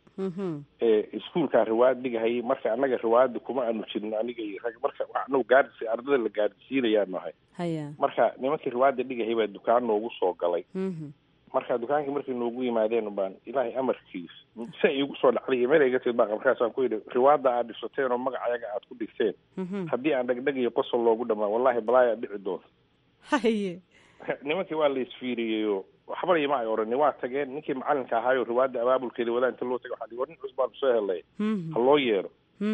ee iskuulkaa riwaayad dhigahayay marka annaga riwaayadda kuma aanu jirno aniga iyo rag marka anagu gaadhis ardada la gaadhsiinayaa nahay haya marka nimankii riwaayadda dhigahayay baa dukaan noogu soo galay marka dukaankii markay noogu yimaadeen baan ilaahay amarkiis si ay igu soo dhacday iyo meel ay iga timid baa markaasaan ku yidhi riwaayadda aad dhisateen oo magacayaga aad ku dhigteen haddii aan dhegdheg iyo qosol loogu dhamaan wallahi balaayaa dhici doonta haye nimankii waa la isfiiriyeyo waxbana ima ay oranin waa tageen ninkii macalinka ahaayo riwaayadda abaabulkeeda wadaa inta loo tagay waxaa lihi war nin cusbaan soo helay ha loo yeero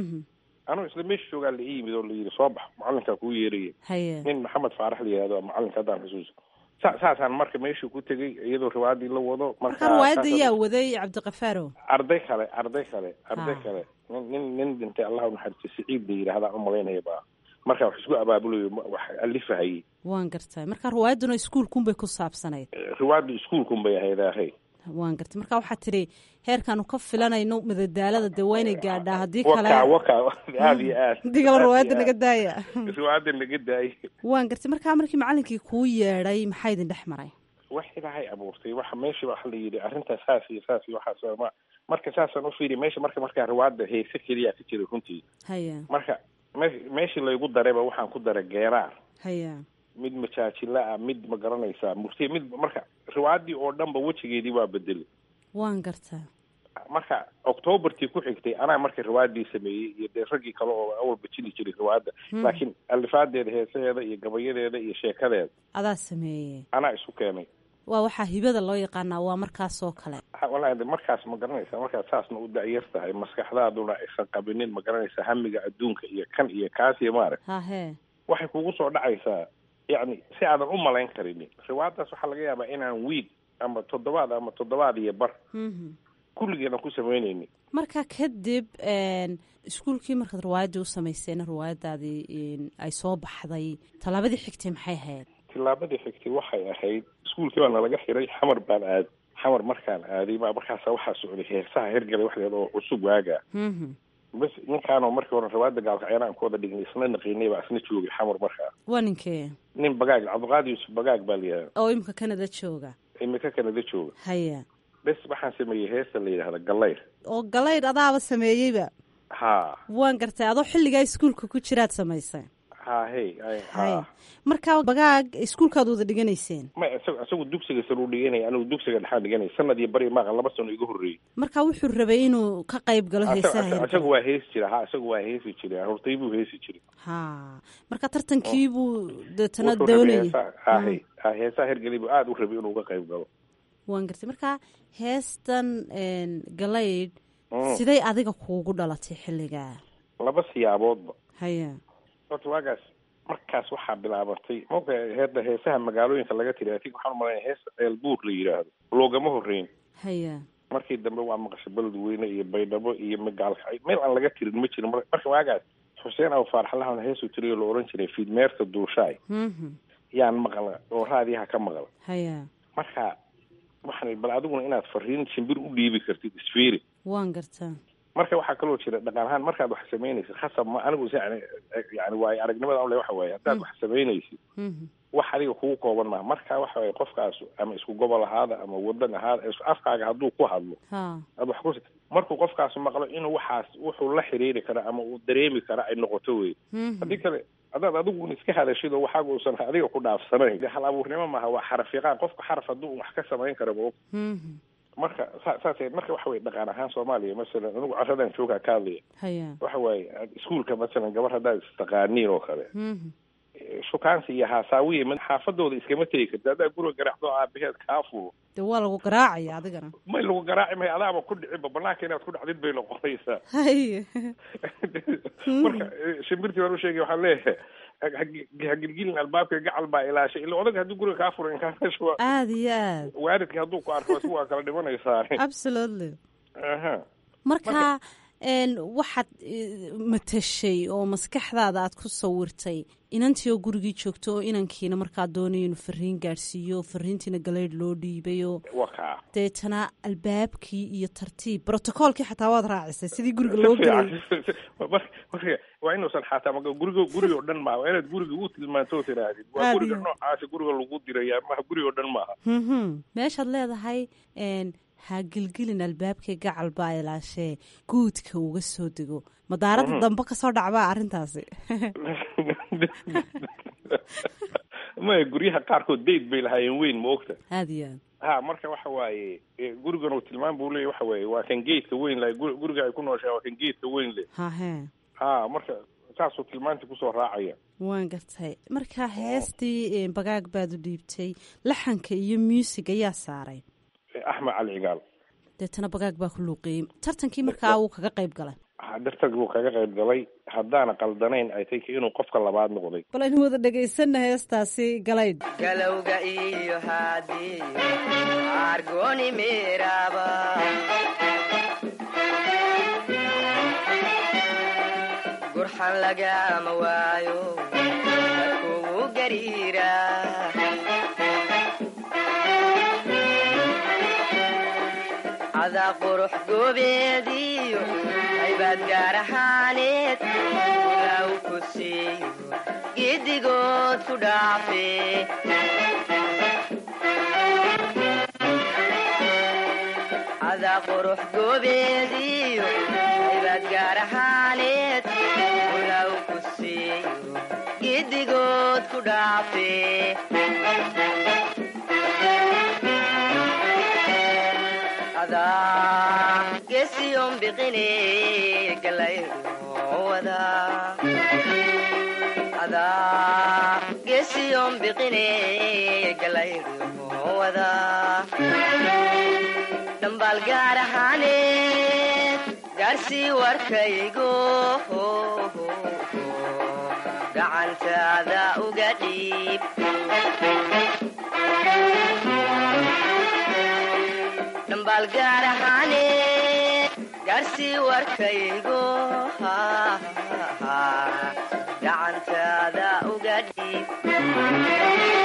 anuu isla meesha joogaa la ii yimid oo la yidhi soo bax macalinkaa kuu yeeraya haye nin maxamed faarax la yihahdo macalinka haddaan xusuuso sa saasaan marka meeshii ku tegey iyadoo riwaayaddii la wado marka riwaayadda yaa waday cabdiqafaaro arday kale arday kale arday Ha. kale nin nin nin dhintay allah u naxariisto siciid la yidhahdaan u malaynaya baa marka wax isku abaabulayo ma- wax alifahayay waan gartay marka riwaayadduna iskuulkunbay ku saabsanayd riwaayaddu iskuulkun bay ahayd ahay waan gartay marka waxaa tidhi heerkaanu ka filanayno madadaalada dee waa inay gaadhaa haddii waka kale waka aada iyo aad digaba Aad iyo riwaayadda aad. naga daaya riwaayadda naga daayay waan gartay markaa markii macalinkii kuu yeedhay maxaa idin dhex maray wax ilaahay abuurtay waxa meesha waxa la yidhi arrintaas saas iyo saas iyo waxaas ma marka saasaan u fiiriy meesha marka markaa riwaayadda heese keliya ka jira runtii haya marka me- meeshii laygu darayba waxaan ku daray geeraar haya mid majaajila ah mid ma garanaysaa murtiya mid marka riwaayaddii oo dhanba wejigeedii waa bedelay waan gartaa marka octoobartii ku xigtay anaa marka riwaayaddii sameeyey iyo dee raggii kale oo awalba jili jiray riwaayadda Hmm. laakiin alifaadeeda heesaheeda iyo gabayadeeda iyo sheekadeeda adaa sameeyey anaa isu keenay waa waxaa hibada loo yaqaanaa waa markaas oo kale Ha, wallaahi de markaas ma garanaysaa markaad saasna u da'yar tahay maskaxdaaduna aysan qabinin ma garanaysaa hamiga adduunka iyo kan iyo kaas iyo maarag hahee waxay kugu soo dhacaysaa yacni si aadan u malayn karinin riwaayaddaas waxaa laga yaabaa inaan wiig ama toddobaad ama toddobaad iyo bar Mhm. kulligeena ku samaynaynin marka kadib een, iskuulkii markaad riwaayaddii u samayseen riwaayaddaadii een, ay soo baxday tallaabadii xigtay maxay ahayd tillaabadii xigtay waxay ahayd iskuulkii baa nalaga xiray xamar baan aaday xamar markaan aaday baa markaasa waxaa socday heesaha hergalay waxdeed oo cusub waagaa Mhm. bas ninkaanoo markii hore riwaayadda gaalkacyaana aan ku wada dhignay isna naqiinay baa isna joogay xamar markaa waa ninkee nin bagaag cabdiqaadi yuusuf bagaag baa la yidhahda oo imika kanada jooga imika kanada jooga haya bes waxaan sameeyey heesta la yidhahda gallayr oo galaydh adaaba sameeyeyba ha waan gartay adoo xilligaa iskuulka ku jiraad samaysay ha hey ay- haya ha marka bagaag iskuulkaad wada dhiganayseen ma isagu isagu dugsiga sare u dhiganaya anigu dugsiga dhexaan dhiganaya sanad iyo bari maaqa laba sano iga horreeyey marka wuxuu rabay inuu ka qayb galo heesaha Isagu- hirgalay. isagu waa heesi jira ha isagu waa heesi jiray hortay buu heesi jiray ha marka tartankii buu deetana Wuxuu rabay doonayay heesaha- ha Mm. hey ha heesaha hergelay buu aada u rabay inuu ka qayb galo waan gartay marka heestan een, galaydh Mm. siday adiga kuugu dhalatay xilligaa laba siyaaboodba haya horta waagaas markaas waxaa bilaabatay maoga heeda heesaha magaalooyinka laga tiri atig waxaan umalanaya heesta ceelbuur la yidhaahdo loogama horreyn haya markii dambe waa maqashay beledweyne iyo baydhabo iyo magaalka meel aan laga tirin ma jirin Mar- marka waagaas xuseen aw faarxalahan heesuu tiriyo la oran jiray fiidmeerta duushaay Mhm. yaan maqla oo raadiyaha ka maqla haya marka waxaan bal adiguna inaad fariin shimbir u dhiibi kartid isfiiri waan gartaa marka waxaa kaloo jira dhaqan ahaan markaad wax samaynaysid khasab ma anigu si yani yani waayo aragnimada le waxa waaye haddaad wax samaynaysid Mhm. wax adiga kugu kooban maaha marka waxa waaye qofkaas ama isku gobol ahaada ama wadan ahaada isku afkaaga hadduu ku hadlo ha aad wax ku markuu qofkaas maqlo inuu waxaas wuxuu la xiriiri kara ama uu dareemi kara ay noqoto wey Mhm. haddii kale haddaad adigu un iska hadashid oo waxaaga uusan adiga ku dhaafsanayn dee hal abuurnimo maaha waa xaraf yaqaan qofka xaraf hadduu wax ka samayn kara ma og Mhm. marka sa- saas marka waxa weye dhaqan ahaan soomaaliya masalan anigu caradan joogaa ka hadlaya haya waxa waaye iskuulka masalan gabar haddaad istaqaaniin oo kale Mhm. shukaansi iyo haasaawiya mid xaafadooda iskama tegi karti haddaa guriga garaacdo aabaheed kaa fulo dee waa lagu garaacaya adigana may lagu garaaci maya adaaba ku dhicinba banaanka inaad ku dhacdid bay noqonaysaa haya marka eh, shimbirtii waan u sheegay waxaan leeyahay ha- ha- ha gilgilin albaabka gacal baa ilaashay ila odaga haddii guriga kaa furo inkaasha waa aada iyo aad waalidka hadduu ku arko waa kala dhimanaysaa absolutely aha marka een, waxaad eh, matashay oo maskaxdaada aad ku sawirtay inantii oo gurigii joogto oo inankiina markaa doonayo inuu fariin gaadhsiiyo fariintiina galeydh loo dhiibayo wakaa deetana albaabkii iyo tartiib brotocoolkii xataa waad raacisay sidii guriga loo gelay marka waa inuusan xataa maga guriga guriga oo dhan maaha waa inaad guriga u tilmaanto oo tidhaahdid waa Aad guriga iyo- noocaasi guriga lagu diraya maha guriga oo dhan maaha Mhm. meeshaad leedahay een, ha gelgelin albaabkay gacal baa ilaashee guudka uga soo dego madaarada dambe kasoo dhacbaa arrintaasi maya guryaha qaarkood dayd bay lahaayeen weyn ma ogta aada iyo aad ha marka waxa waaye e, gurigan uu tilmaam buu leeyahy waxa waaye waa kan geedka weyn leh gu- guriga ay ku nooshahay waa kan geedka weyn leh hahe ha marka saasuu tilmaantii kusoo raacaya waan gartay marka heestii bagaag baad u dhiibtay laxanka iyo muusig ayaa saaray E, axmed cali cigaal deetana bagaag baa ku luuqeeyey tartankii markaa wuu kaga qayb galay Ha, dartag buu kaga qayb galay haddaana qaldanayn ay tay inuu qofka labaad noqday bal aynu wada dhegaysanna heestaasi galayd galowga iyo haadiyo argoni meeraba gurxan lagama waayo kugu gariira adaa qurux goobeediyo aybaad gaar ahaaneed law ku siiyo giddigood ku dhaafe adaa qurux goobeediyo aybaad gaar ahaaneed law ku siiyo giddigood ku dhaafe adaa gesiyon biqine galayda adaa gesiyon biqine galayda dhambaal gaar ahaaneed gaarsii warkaygo gacantaada uga dhiib dhambaal gaar ahaaneed gaarsii warkaygo gacantaada uga dhiib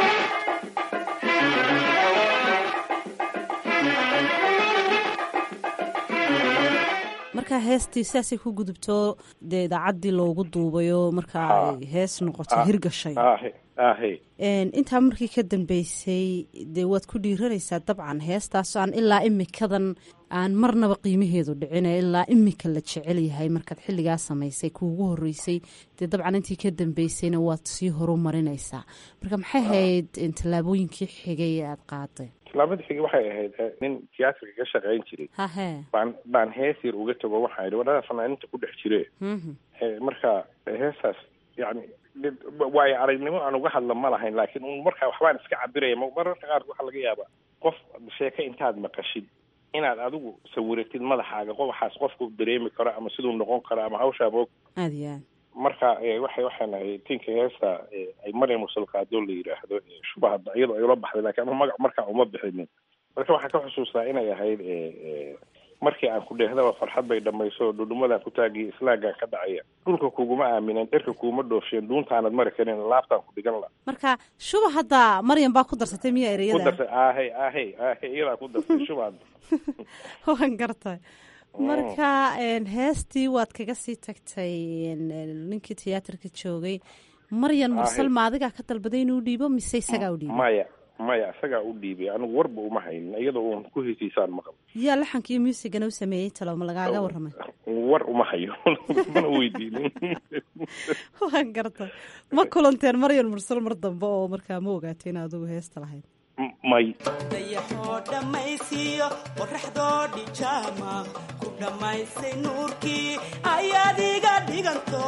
markaa heestii sidaasay ku gudubto dee idaacaddii loogu duubayo markaa ay hees noqoto hirgashay ahe ahe Een, intaa markii ka dambeysay dee waad ku dhiiranaysaa dabcan heestaasoo aan ilaa imikadan aan marnaba qiimaheedu dhicin ee ilaa imika la jecel yahay markaad xilligaa samaysay kuugu horeysay dee dabcan intii ka dambeysayna waad sii horumarinaysaa marka maxay ahayd een, tallaabooyinkii xigay ee aada qaaday tilaabada xigi waxay ahayd eh, nin tiyaatarka ka shaqayn jiray hahe baan baan hees yar uga tago waxaan idhi wadhada fanaaninta ku dhex jire Mhm. Eh, marka eh, heestaas yani did- waayo aragnimo aan uga hadla ma lahayn laakiin un markaa waxbaan iska cabiraya ma- mararka qaar waxaa laga yaabaa qof sheeke intaad maqashid inaad adigu sawiratid madaxaaga qof waxaas qofku dareemi karo ama siduu noqon karo ama hawshaaba og aada iyo aad marka eh, waxay waxaan ahay tinka heesta eh, ay maryam musalkaado la yidhaahdo eh, shubaha iyadoo ay ula baxday laakiin ama magac markaa uma bixinin marka waxaan ka xusuustaa inay ahayd eh, eh, markii aan ku dheehdaba farxad bay dhamayso dhudhumadaan ku taagiya islaagaan ka dhacaya dhulka kuguma aaminen dherka kuuma dhoofsheen duuntaanad mari karin laabtaan ku dhigan la marka shuba hadda maryam baa ku darsatay miya ku ereyada darsay aahey aahey aahey iyadaa ku darsay shubaad waan gartay marka een, heestii waad kaga sii tagtay een, een, ninkii tiyaatarka joogay maryan mursal Ahe. ma adigaa ka dalbaday inuu dhiibo mise isagaa u dhiibay maya maya isagaa u dhiibay anigu warba uma haynin iyadoo uun ku hesiisaan maqal yaa laxanka iyo muusigana u sameeyey talo ma lagaaga waramay war uma hayo mana weydiinin waan gartay ma kulanteen maryan mursal mar dambe oo markaa ma ogaatay in adigu heesta lahayd may dayaxoo dhammaysiiyo qoraxdoo dhijaama ku dhammaysay nuurkii ayaad iga dhiganto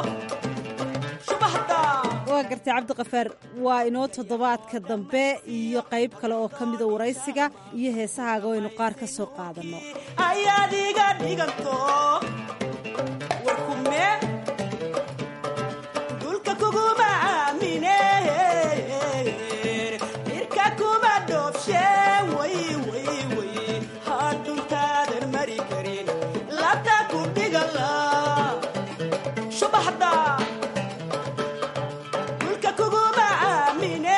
shubahda waa gartay cabdiqafaar waa inoo toddobaadka dambe iyo qayb kale oo ka mida waraysiga iyo heesahaaga waynu qaar ka soo qaadanno ayaad iga dhiganto warkume dulka kuguma aamine dhirka kuma dhoobshe way way way hadhuntaadan mari karin labta ku dhigala shubaxda dulka kuguma aamine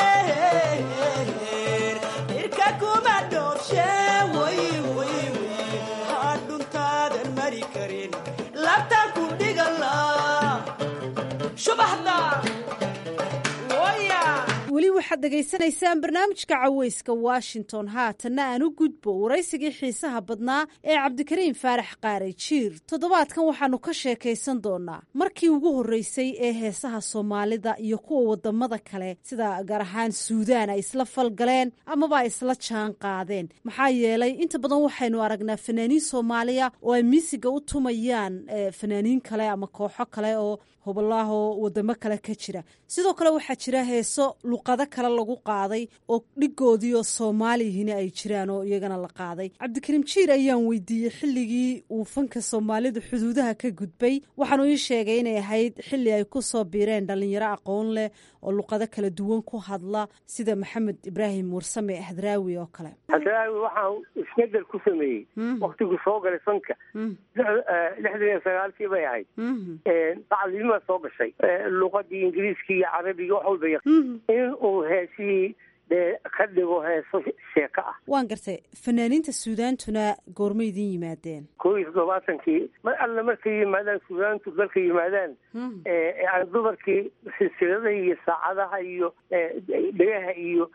dhirka kuma dhoobshe way way way hadhuntaadan mari karin labta ku dhigala shubaxda waya weli waxaad dhegaysanaysaan barnaamijka caweyska washington haatanna aan u gudbo waraysigii xiisaha badnaa ee cabdikariim faarax qaare jiir toddobaadkan waxaanu ka sheekaysan doonaa markii ugu horreysay ee heesaha soomaalida iyo kuwa wadamada kale sida gaar ahaan suudaan ay isla falgaleen amaba ay isla jaan qaadeen maxaa yeelay inta badan waxaynu aragnaa fanaaniin soomaaliya oo ay miisiga u tumayaan fanaaniin kale ama kooxo kale oo hobolahoo wadamo kale ka jira sidoo kale waxaa jira heeso luqado kale lagu qaaday oo dhigoodii oo soomaaliyihina ay jiraan oo iyagana la qaaday cabdikariim jiir ayaan weydiiyey xilligii uu fanka soomaalidu xuduudaha ka gudbay waxaanu ii sheegay inay ahayd xilli ay ku soo biireen dhalinyaro aqoon leh oo luqado kala duwan ku hadla sida maxamed ibraahim warsame hadraawi oo kale hadraawi waxaa isbedel ku sameeyey waktiguu soo galay fanka lixdan iyo sagaalkii bay ahayd tacliimaa soo gashay luqadii ingiriiskii iyo carabiga wax walba in uu heesihii dee ka dhigo heeso sheeko ah waan gartay fanaaniinta suudaantuna goorma idin yimaadeen koo iyo toddobaatankii mar alle markay yimaadaan suudaantu dalka yimaadaan yani dumarkii silsiladaha iyo saacadaha iyo dhegaha iyo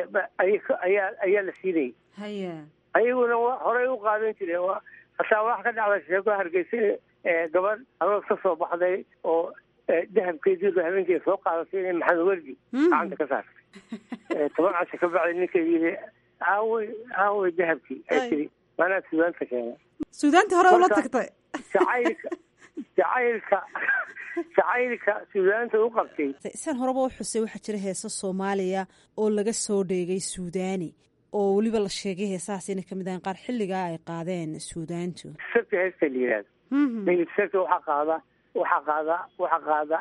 ayaa ayaa la siinayay haya ayaguna horey u qaadan jireen hataa wax ka dhacda sheeko hargeysa gabadh aroos ka soo baxday oo dahabkeedii habeenkeeda soo qaadatay inay maxamed werdi gacanta ka saartay toban casho ka bacday ninkeedi yidhi aawey aawey dahabkii ay tiri maanaa suudaanta keena suudaanta hore ula tagtay jacaylka jacaylka jacaylka suudaanta u qabtay sian horeba u xusay waxaa jira heeso soomaaliya oo laga soo dheegay suudaani oo weliba la sheegay heesahaas inay kamid ahayn qaar xilligaa ay qaadeen suudaantu sabta heesta la yihahdo david sabta waxaa qaada waxaa qaada waxaa qaada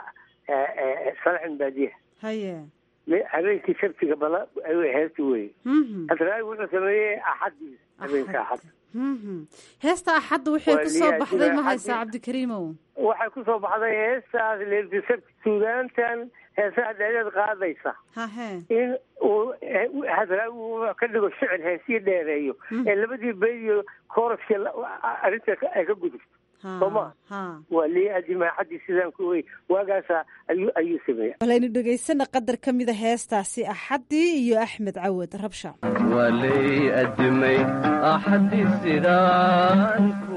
salaxin baadiyaha haye habeenkii sabtiga bala heesta weye hadraawi wuxuu sameeyey axadii habeenka axad heesta axadda waxay ku soo baxday ma haysaa cabdikariimow waxay ku soo baxday heestaas leelti sabti suudaantan heesaha dheereed qaadaysa hahe in uu hadraawi ka dhigo shicir heesii dheereeyo ee labadii beydiyo kooraskii arrinta ay ka gudubto sooma waa lii adimaaxadii sidaan ku wey waagaasa ayuu ayuu sameeya walaynu dhegaysana qadar ka mida heestaasi axaddii iyo axmed cawad rabsha waa lay adimay axaddii sidaan ku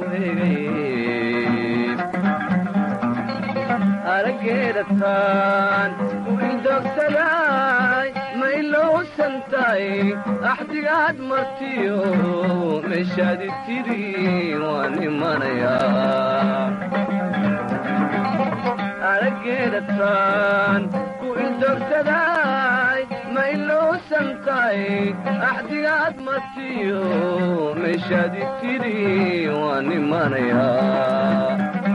hegay arageedataan ku indogsaday ma ilowsantahay axdigaad martiyo meeshaadi tiri waan imanayaa arageedataan ku indogsaday ma ilowsantahay axdigaad martiyo meeshaadi tiri waan imanayaa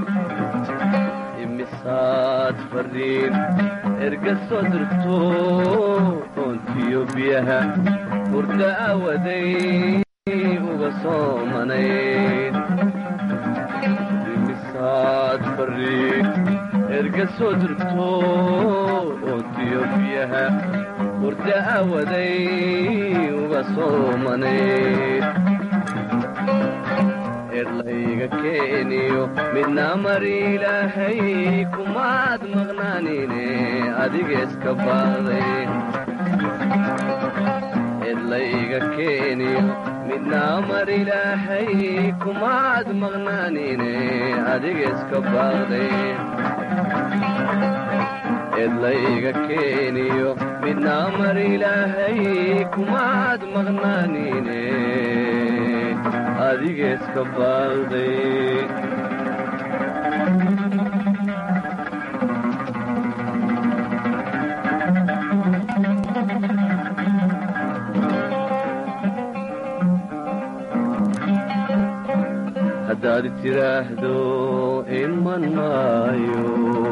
imisaad fariin erga soo dirto oontiyo biyaha hurda aawaday uga soomanayd imisaad fariin erga soo dirto oontiyo biyaha hurda aawaday uga soomanayd erlayga keeniyo midna mar ilaahay kumaad maqnaanine adigeeska baaday erlayga keeniyo midna mar ilaahay kumaad maqnaanine adigeeska baaday erlayga keeniyo midna mar ilaahay kumaad maqnaanine adigeeska baalday haddaad tidhaahdo iman maayo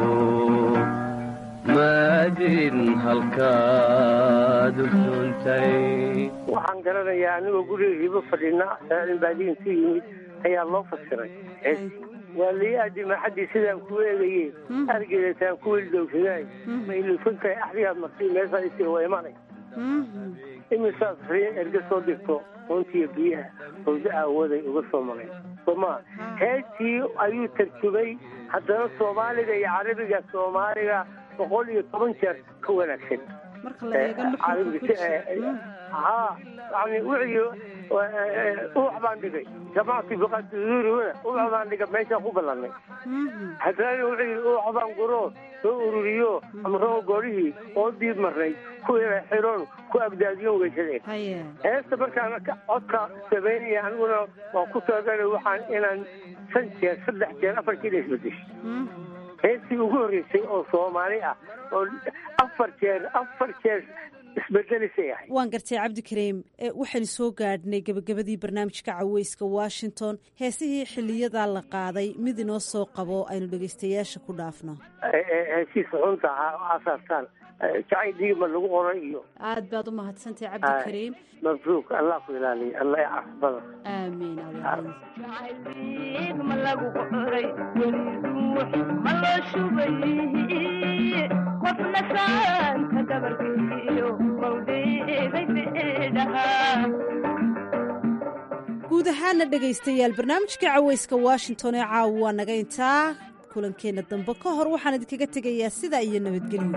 maadin halkaad usuuntay waxaan garanayaa anigoo guriga hibo fadhina saain baadiyin ku yimid ayaa loo fasiray waa lii adimaaxadii sidaan ku eegaye argedataan ku wildowsadaay ma ilusantahay axdigaad martay meeshaa isir waa imanay imisaas fariin erga soo dirto runtiiyo biyaha howda aawaday uga soo maqay sooma heestii ayuu tarjubay haddana soomaaliga iyo carabiga soomaaliga boqol iyo toban jeer ka wanaagsan marka la eego nuxurka ku jira ها يعني وعي وح بان دقي جماعتي بقات زوري ولا وح بان دقي ماشي أخو بلاني حتى وعي وح بان قرو soo ururiyo ama roo goorihii oo diid marnay ku xiroon ku abdaadiyo weysadeen heesta markaan codka sameynaya aniguna waan ku talagalay waxaan inaan shan jeer saddex jeer afar jeer isbedesho heestii ugu horreysay oo soomaali ah oo afar jeer afar jeer isbedelisay ahay waan gartay cabdikariim waxaynu soo gaadhnay gebagabadii barnaamijka caweyska washington heesihii xiliyadaa la qaaday mid inoo soo qabo aynu dhegaystayaasha ku dhaafno heshiisa xunta asaastaan jacayl diigma lagu qoray iyo aad baad u mahadsantay cabdikariim mabruuk allah ku ilaaliya allah i cafbada aamiin ma lagu qoray ma loo shubay qofna saanka dabarkiyo mawdeeday beedhahaa guud ahaana dhegaystayaal barnaamijka caweyska washington ee caawa waa naga intaa kulankeenna dambe ka hor waxaan idinkaga tegayaa sidaa iyo nabadgelyo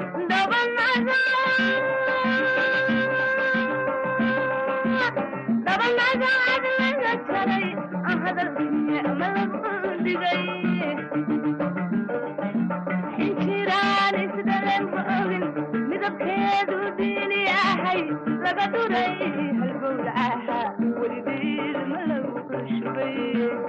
injiraan isdhalan ma ogin midabkeedu diini ahay laga dhuray halbowla ahaa weligeed ma lagu shubay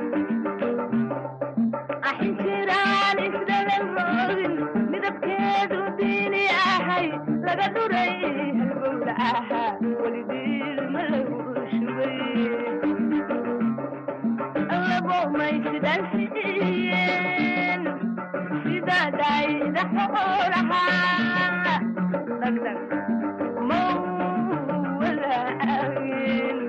injiraan isdhalan ma ogin midabkeedu diini ahay laga dhuray halbowla ahaa weligeed ma lagu shubay allabo maysidhansiiyeen sidadayda xoolahaa dhagdhag mawalaagin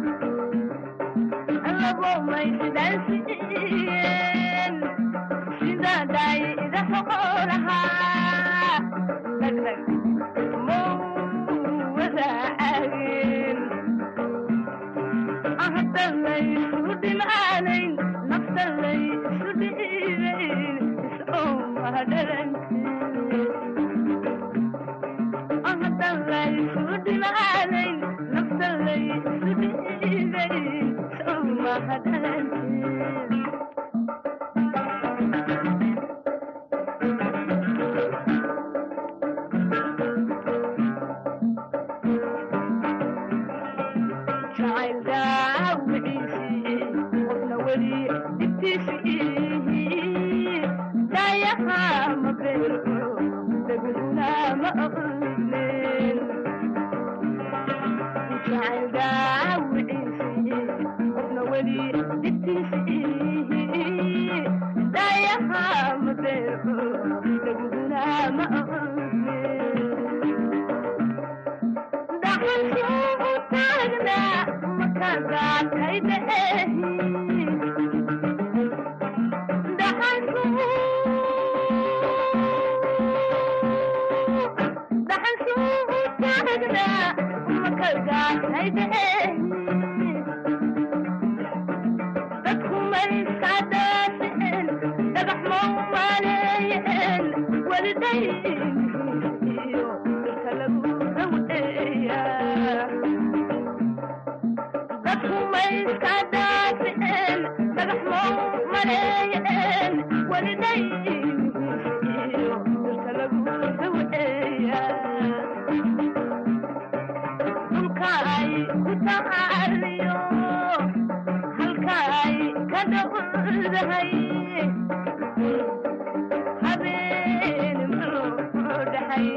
allabo maysidhansiiyeen sidadayda xoolahaa dhagdhag mawalaagin ahda laysu dhimaanayn nafta laysu dhiibayn ahda laysu dhimaanayn nafta laysu dhiibayn sowmahadhalanteen jacayl daawiciisii qofna weli dhibtiisii dayaha ma beero daguna ma aqlin jacayl daawiciisii qofna weli dhibtiisii dayaha ma beero daguna ma aqlin dhaxalsuu taagna makagaatay beehi dadku mayska daaseen dhagax mau maleeyeen welidayiyo dalka lagu dhaweeya dadku mayska daaseen dhagax mau maleeyeen welidayiyo dalka lagu dhaweeya dhulka ay ku tacaaliyo halka ay ka dhowdahay habeen maloo dhaxay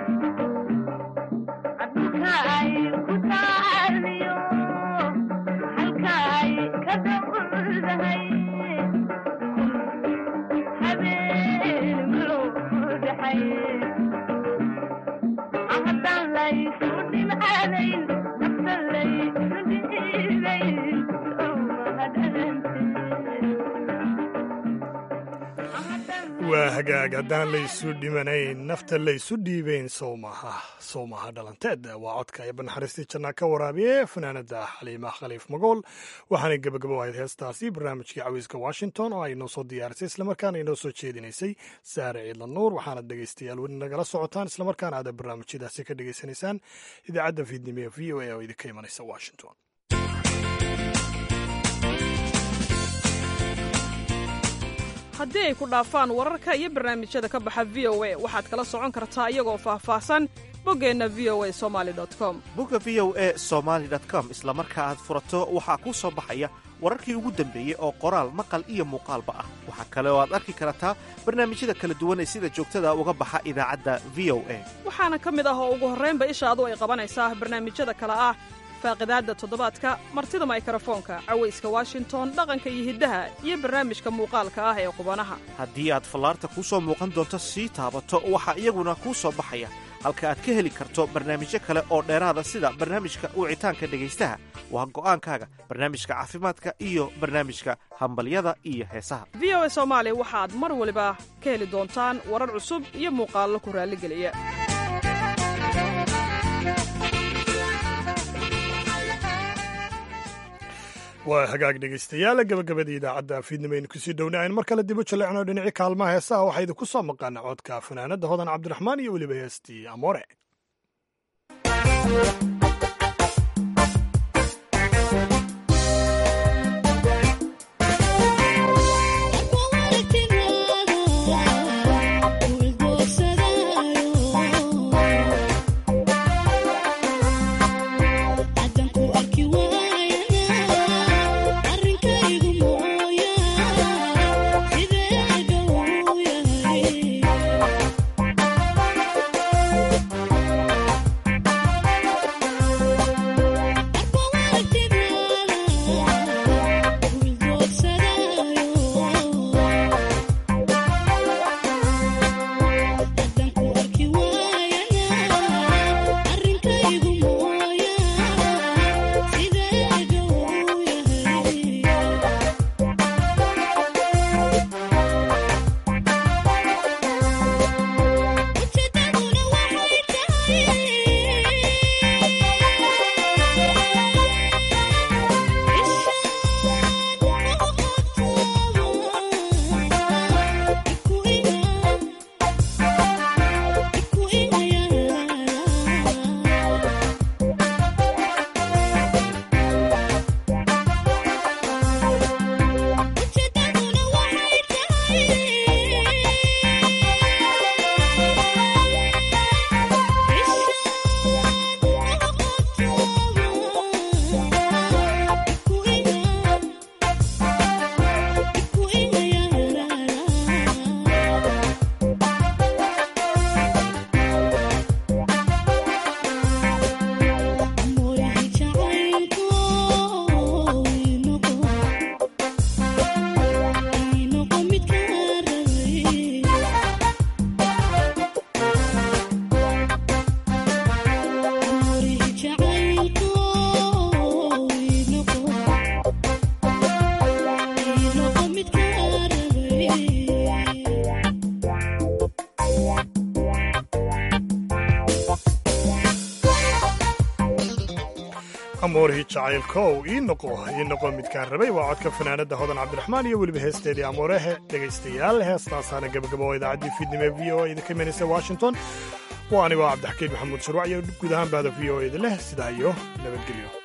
dhulka ay ku tacaaliyo halka ay ka dhowdahay habeen maloo dhaxay haddaan laysu dhimcaanayn nafta laysu dhiibayn sowmahadhalanteen waa hagaag haddaan laysu dhimanayn nafta laysu dhiibayn sow maaha sow maaha dhalanteed waa codka ee banaxariistii jannaa ka waraabiye fanaanada xaliima khaliif magool waxaanay gebagabo ahayd heestaasi barnaamijkii cawiiska washington oo ay noo soo diyaarisay islamarkaana inoo soo jeedinaysay saare ciidla nuur waxaana dhegaystayaal weli nagala socotaan islamarkaana aada barnaamijyadaasi ka dhegaysanaysaan idaacadda fiidnimo ee v o a oo idinka imanaysa washington haddii ay ku dhaafaan wararka iyo barnaamijyada ka baxa v o a waxaad kala socon kartaa iyagoo faahfaahsan boggeenna v o a somali com bogga v o e somaali com isla marka aad furato waxaa kuu soo baxaya wararkii ugu dambeeyey oo qoraal maqal iyo muuqaalba ah waxaa kale oo aad arki kartaa barnaamijyada kala duwan ee sida joogtada uga baxa idaacadda v o a waxaana ka mid ah oo ugu horraynba ishaadu ay qabanaysaa barnaamijyada kale ah faaqidaadda toddobaadka martida maykarafoonka cawayska washington dhaqanka iyo hiddaha iyo barnaamijka muuqaalka ah ee qubanaha haddii aad fallaarta kuu soo muuqan doonto sii taabato waxaa iyaguna kuu soo baxaya halka aad ka heli karto barnaamijyo kale oo dheeraada sida barnaamijka wicitaanka dhegaystaha waa go'aankaaga barnaamijka caafimaadka iyo barnaamijka hambalyada iyo heesaha v o a soomaali waxaad mar waliba ka heli doontaan warar cusub iyo muuqaallo ku raalligeliya waa hagaag dhegaystayaal gabagabadii idaacadda fiidnimaynu kusii dhowna aynu mar kale dibu jaleecno dhinacii kaalmaha heesaha waxaa idinku soo maqaana codka fanaanadda hodan cabdiraxmaan iyo weliba heestii amoore amoorihii jacaylkow ii noqo ii noqo midkaan rabay waa codka fanaanadda hodan cabdiraxmaan iyo weliba heesteedii amoorehe dhegaystayaal heestaasaana gabagabo oo idaacaddii fiidnimo ee v o a idinka imanaysa washington waa anigoo cabdixakiin maxamuud sharwac iyo guud ahaan bahda v o a idin leh sidaa iyo nabadgelyo